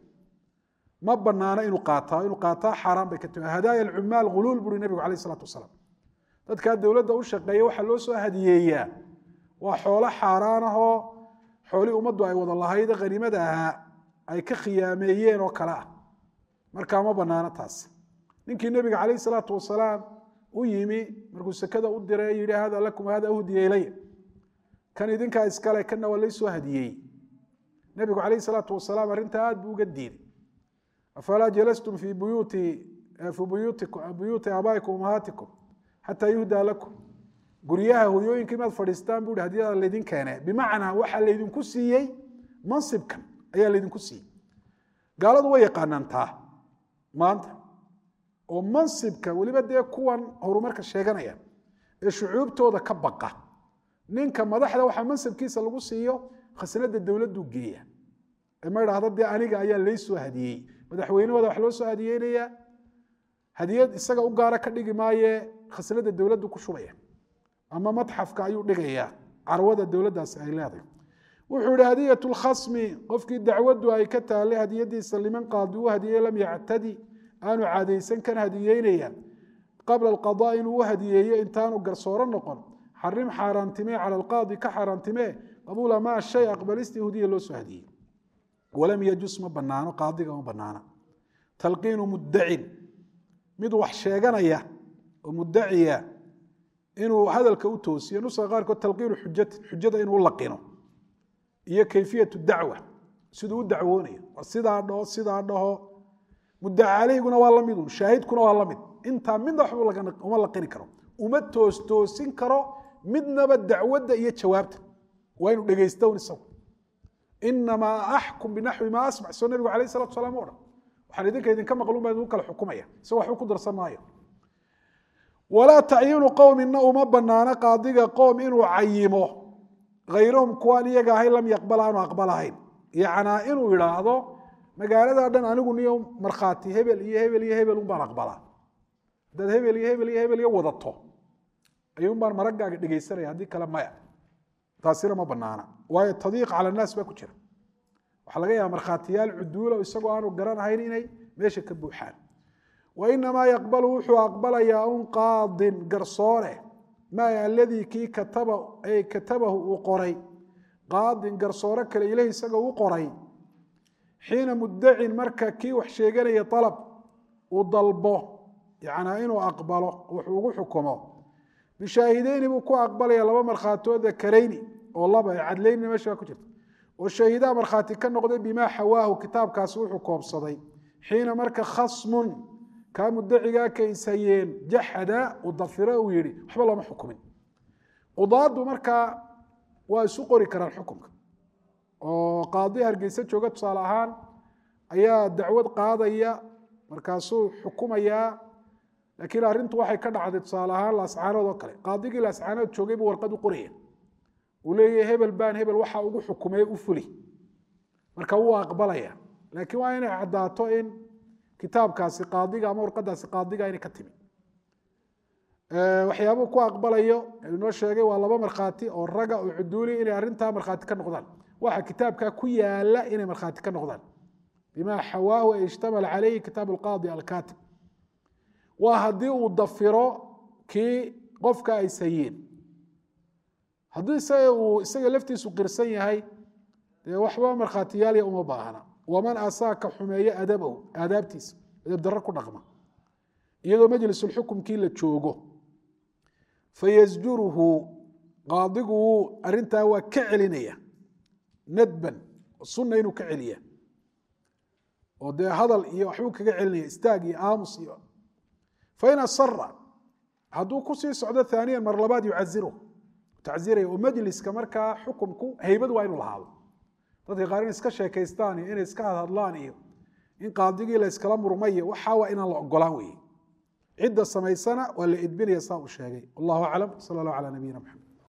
ma banaano inuu qaataa inuu qaataa xaaraan bay ka timi hadaaya alcumaal ghuluul buri nebigu alayh isalaatu wasalaam dadkaa dowladda u shaqeeya waxaa loo soo hadiyeeyaa waa xoolo xaaraan ahoo xoolii ummaddu ay wada lahayd khaniimada ahaa ay ka khiyaameeyeen oo kale ah markaa ma banaano taas ninkii nebiga calayh salaatu wasalaam u yimi markuu sekada u diray yihi hada lakum hada uhdiya ilaya kan idinkaa iskale kana waa laysoo hadiyey nebigu calayh salaatu wasalaam arrintaa aad buu uga diiday afalaa jalastum fi buyuuti fi buyuuti aabaa'ikum ummahaatikum xataa yuhdaa lakum guryaha hoyooyinka imaad fadhiistaan bui hadiyada laydin keene bimacnaa waxaa laydinku siiyey mansibkan ayaa laydinku siiyey gaaladu way yaqaanaan taa maanta oo mansibka weliba dee kuwan horumarka sheeganaya ee shucuubtooda ka baqa ninka madaxda waxaa mansabkiisa lagu siiyo khasnada dowladdu geeya ee ma idhaahdo dee aniga ayaa laysoo hadiyey madaxweynahooda wax loo soo hadiyeynayaa hadiyad isaga u gaara ka dhigi maaye khasnada dowladdu ku shubaya ama matxafka ayuu dhigayaa carwada dowladdaasi ay leedahay wuxuu ihi hadiyat lkhasmi qofkii dacwaddu ay ka taallay hadiyadiisa liman qaadi u hadiyey lam yactadi aanu caadaysan kan hadiyeynaya qabla alqadaa inuu u hadiyeeyo intaanu garsooro noqon xarim xaaraantimee cala alqaadi ka xaaraantimee qabuula maa shay aqbalistii hudiya loo soo hadiyey walam yajus ma banaano qaadiga ma banaana talqiinu muddacin mid wax sheeganaya oo muddaciya inuu hadalka u toosiyo nuska qaarkood talqiinu xujatin xujada inuu laqino iyo kayfiyatu dacwa siduu u dacwoonayo war sidaa dhaho sidaa dhaho muddaca caleyhiguna waa lamidun shaahidkuna waa lamid intaa midna waxba uma laqini karo uma toostoosin karo midnaba dacwadda iyo jawaabta waa inuu dhegaystown isagu inamaa axkum binaxwi maa asmac soo nabigu alayh salatu salaam o dhan waxaan idinka idinka maqlun baa idinku kala xukumaya isagoo waxba ku darsan maayo walaa tacyiinu qowmina uma banaano qaadiga qoom inuu cayimo hayrahum kuwaan iyaga ahayn lam yaqbal aanu aqbalahayn yacnaa inuu idhaahdo magaalada dhan anigu niyo markhaati hebel iyo hebel iyo hebel un baan aqbalaa haddaad hebel iyo hebel iyo hebel iyo wadato ayuun baan maraggaaga dhegaysanaya haddii kale maya taasina ma banaana waayo tadiiq cala annaas baa ku jira waxaa laga yaaba markhaatiyaal cuduula isagoo aanu garanahayn inay meesha ka buuxaan wa inamaa yaqbalu wuxuu aqbalayaa un qaadin garsoore maa aladii kii kataba ay katabahu uu qoray qaadin garsoore kale ilahi isaga u qoray xiina muddacin marka kii wax sheeganaya alab uu dalbo yacnaa inuu aqbalo wuxuu ugu xukumo bishaahideyni buu ku aqbalaya laba markhaatoo dakarayni oo laba ee cadlaynina meesha ku jirta oo shahidaa markhaati ka noqday bimaa xawaahu kitaabkaasi wuxuu koobsaday xiina marka khasmun kaa mudacigaa kaishayeen jaxada uu dafiro uu yihi waxba looma xukumin qudaadu markaa waa isu qori karaan xukumka oo qaadi hargeysa jooga tusaale ahaan ayaa dacwad qaadaya markaasuu xukumayaa laakiin arrintu waxay ka dhacday tusaale ahaan laascaanood oo kale qaadigii laascaanood joogay buu warqad u qoraya uu leeyahay hebel baan hebel waxa ugu xukumay u fuli marka wuu aqbalaya laakiin waa inay caddaato in kitaabkaasi qaadiga ama warqadaasi qaadiga inay ka timi waxyaabuu ku aqbalayo inoo sheegay waa laba markhaati oo raga oo cuduuli inay arrintaa markhaati ka noqdaan waxa kitaabkaa ku yaala inay markhaati ka noqdaan bima xawaahu ay ishtamala calayhi kitaab alqaadi alkaatib waa haddii uu dafiro kii qofka ay sayeen haddii isaga uu isaga laftiisu qirsan yahay dee waxba markhaatiyaalya uma baahna waman asaaka xumeeye adabahu aadaabtiisa adab darro ku dhaqma iyadoo majlisulxukumkii la joogo fayasjuruhu qaadigu wuu arrintaa waa ka celinaya nadban sunna inuu ka celiya oo dee hadal iyo waxbuu kaga celinaya istaag iyo aamus iyo fain asara hadduu kusii socdo aaniyan mar labaad yucairu taciraya oo majliska markaa xukumku haybad waa inuu lahaado dadka qaar in iska sheekaystaan iyo inay iska hadhadlaan iyo in qaadigii la iskala murmayo waxaa waa inaan la ogolaan weye cidda samaysana waa la edbinaya saa uu sheegay wallahu aclam sal allah ala nabiyina maxamed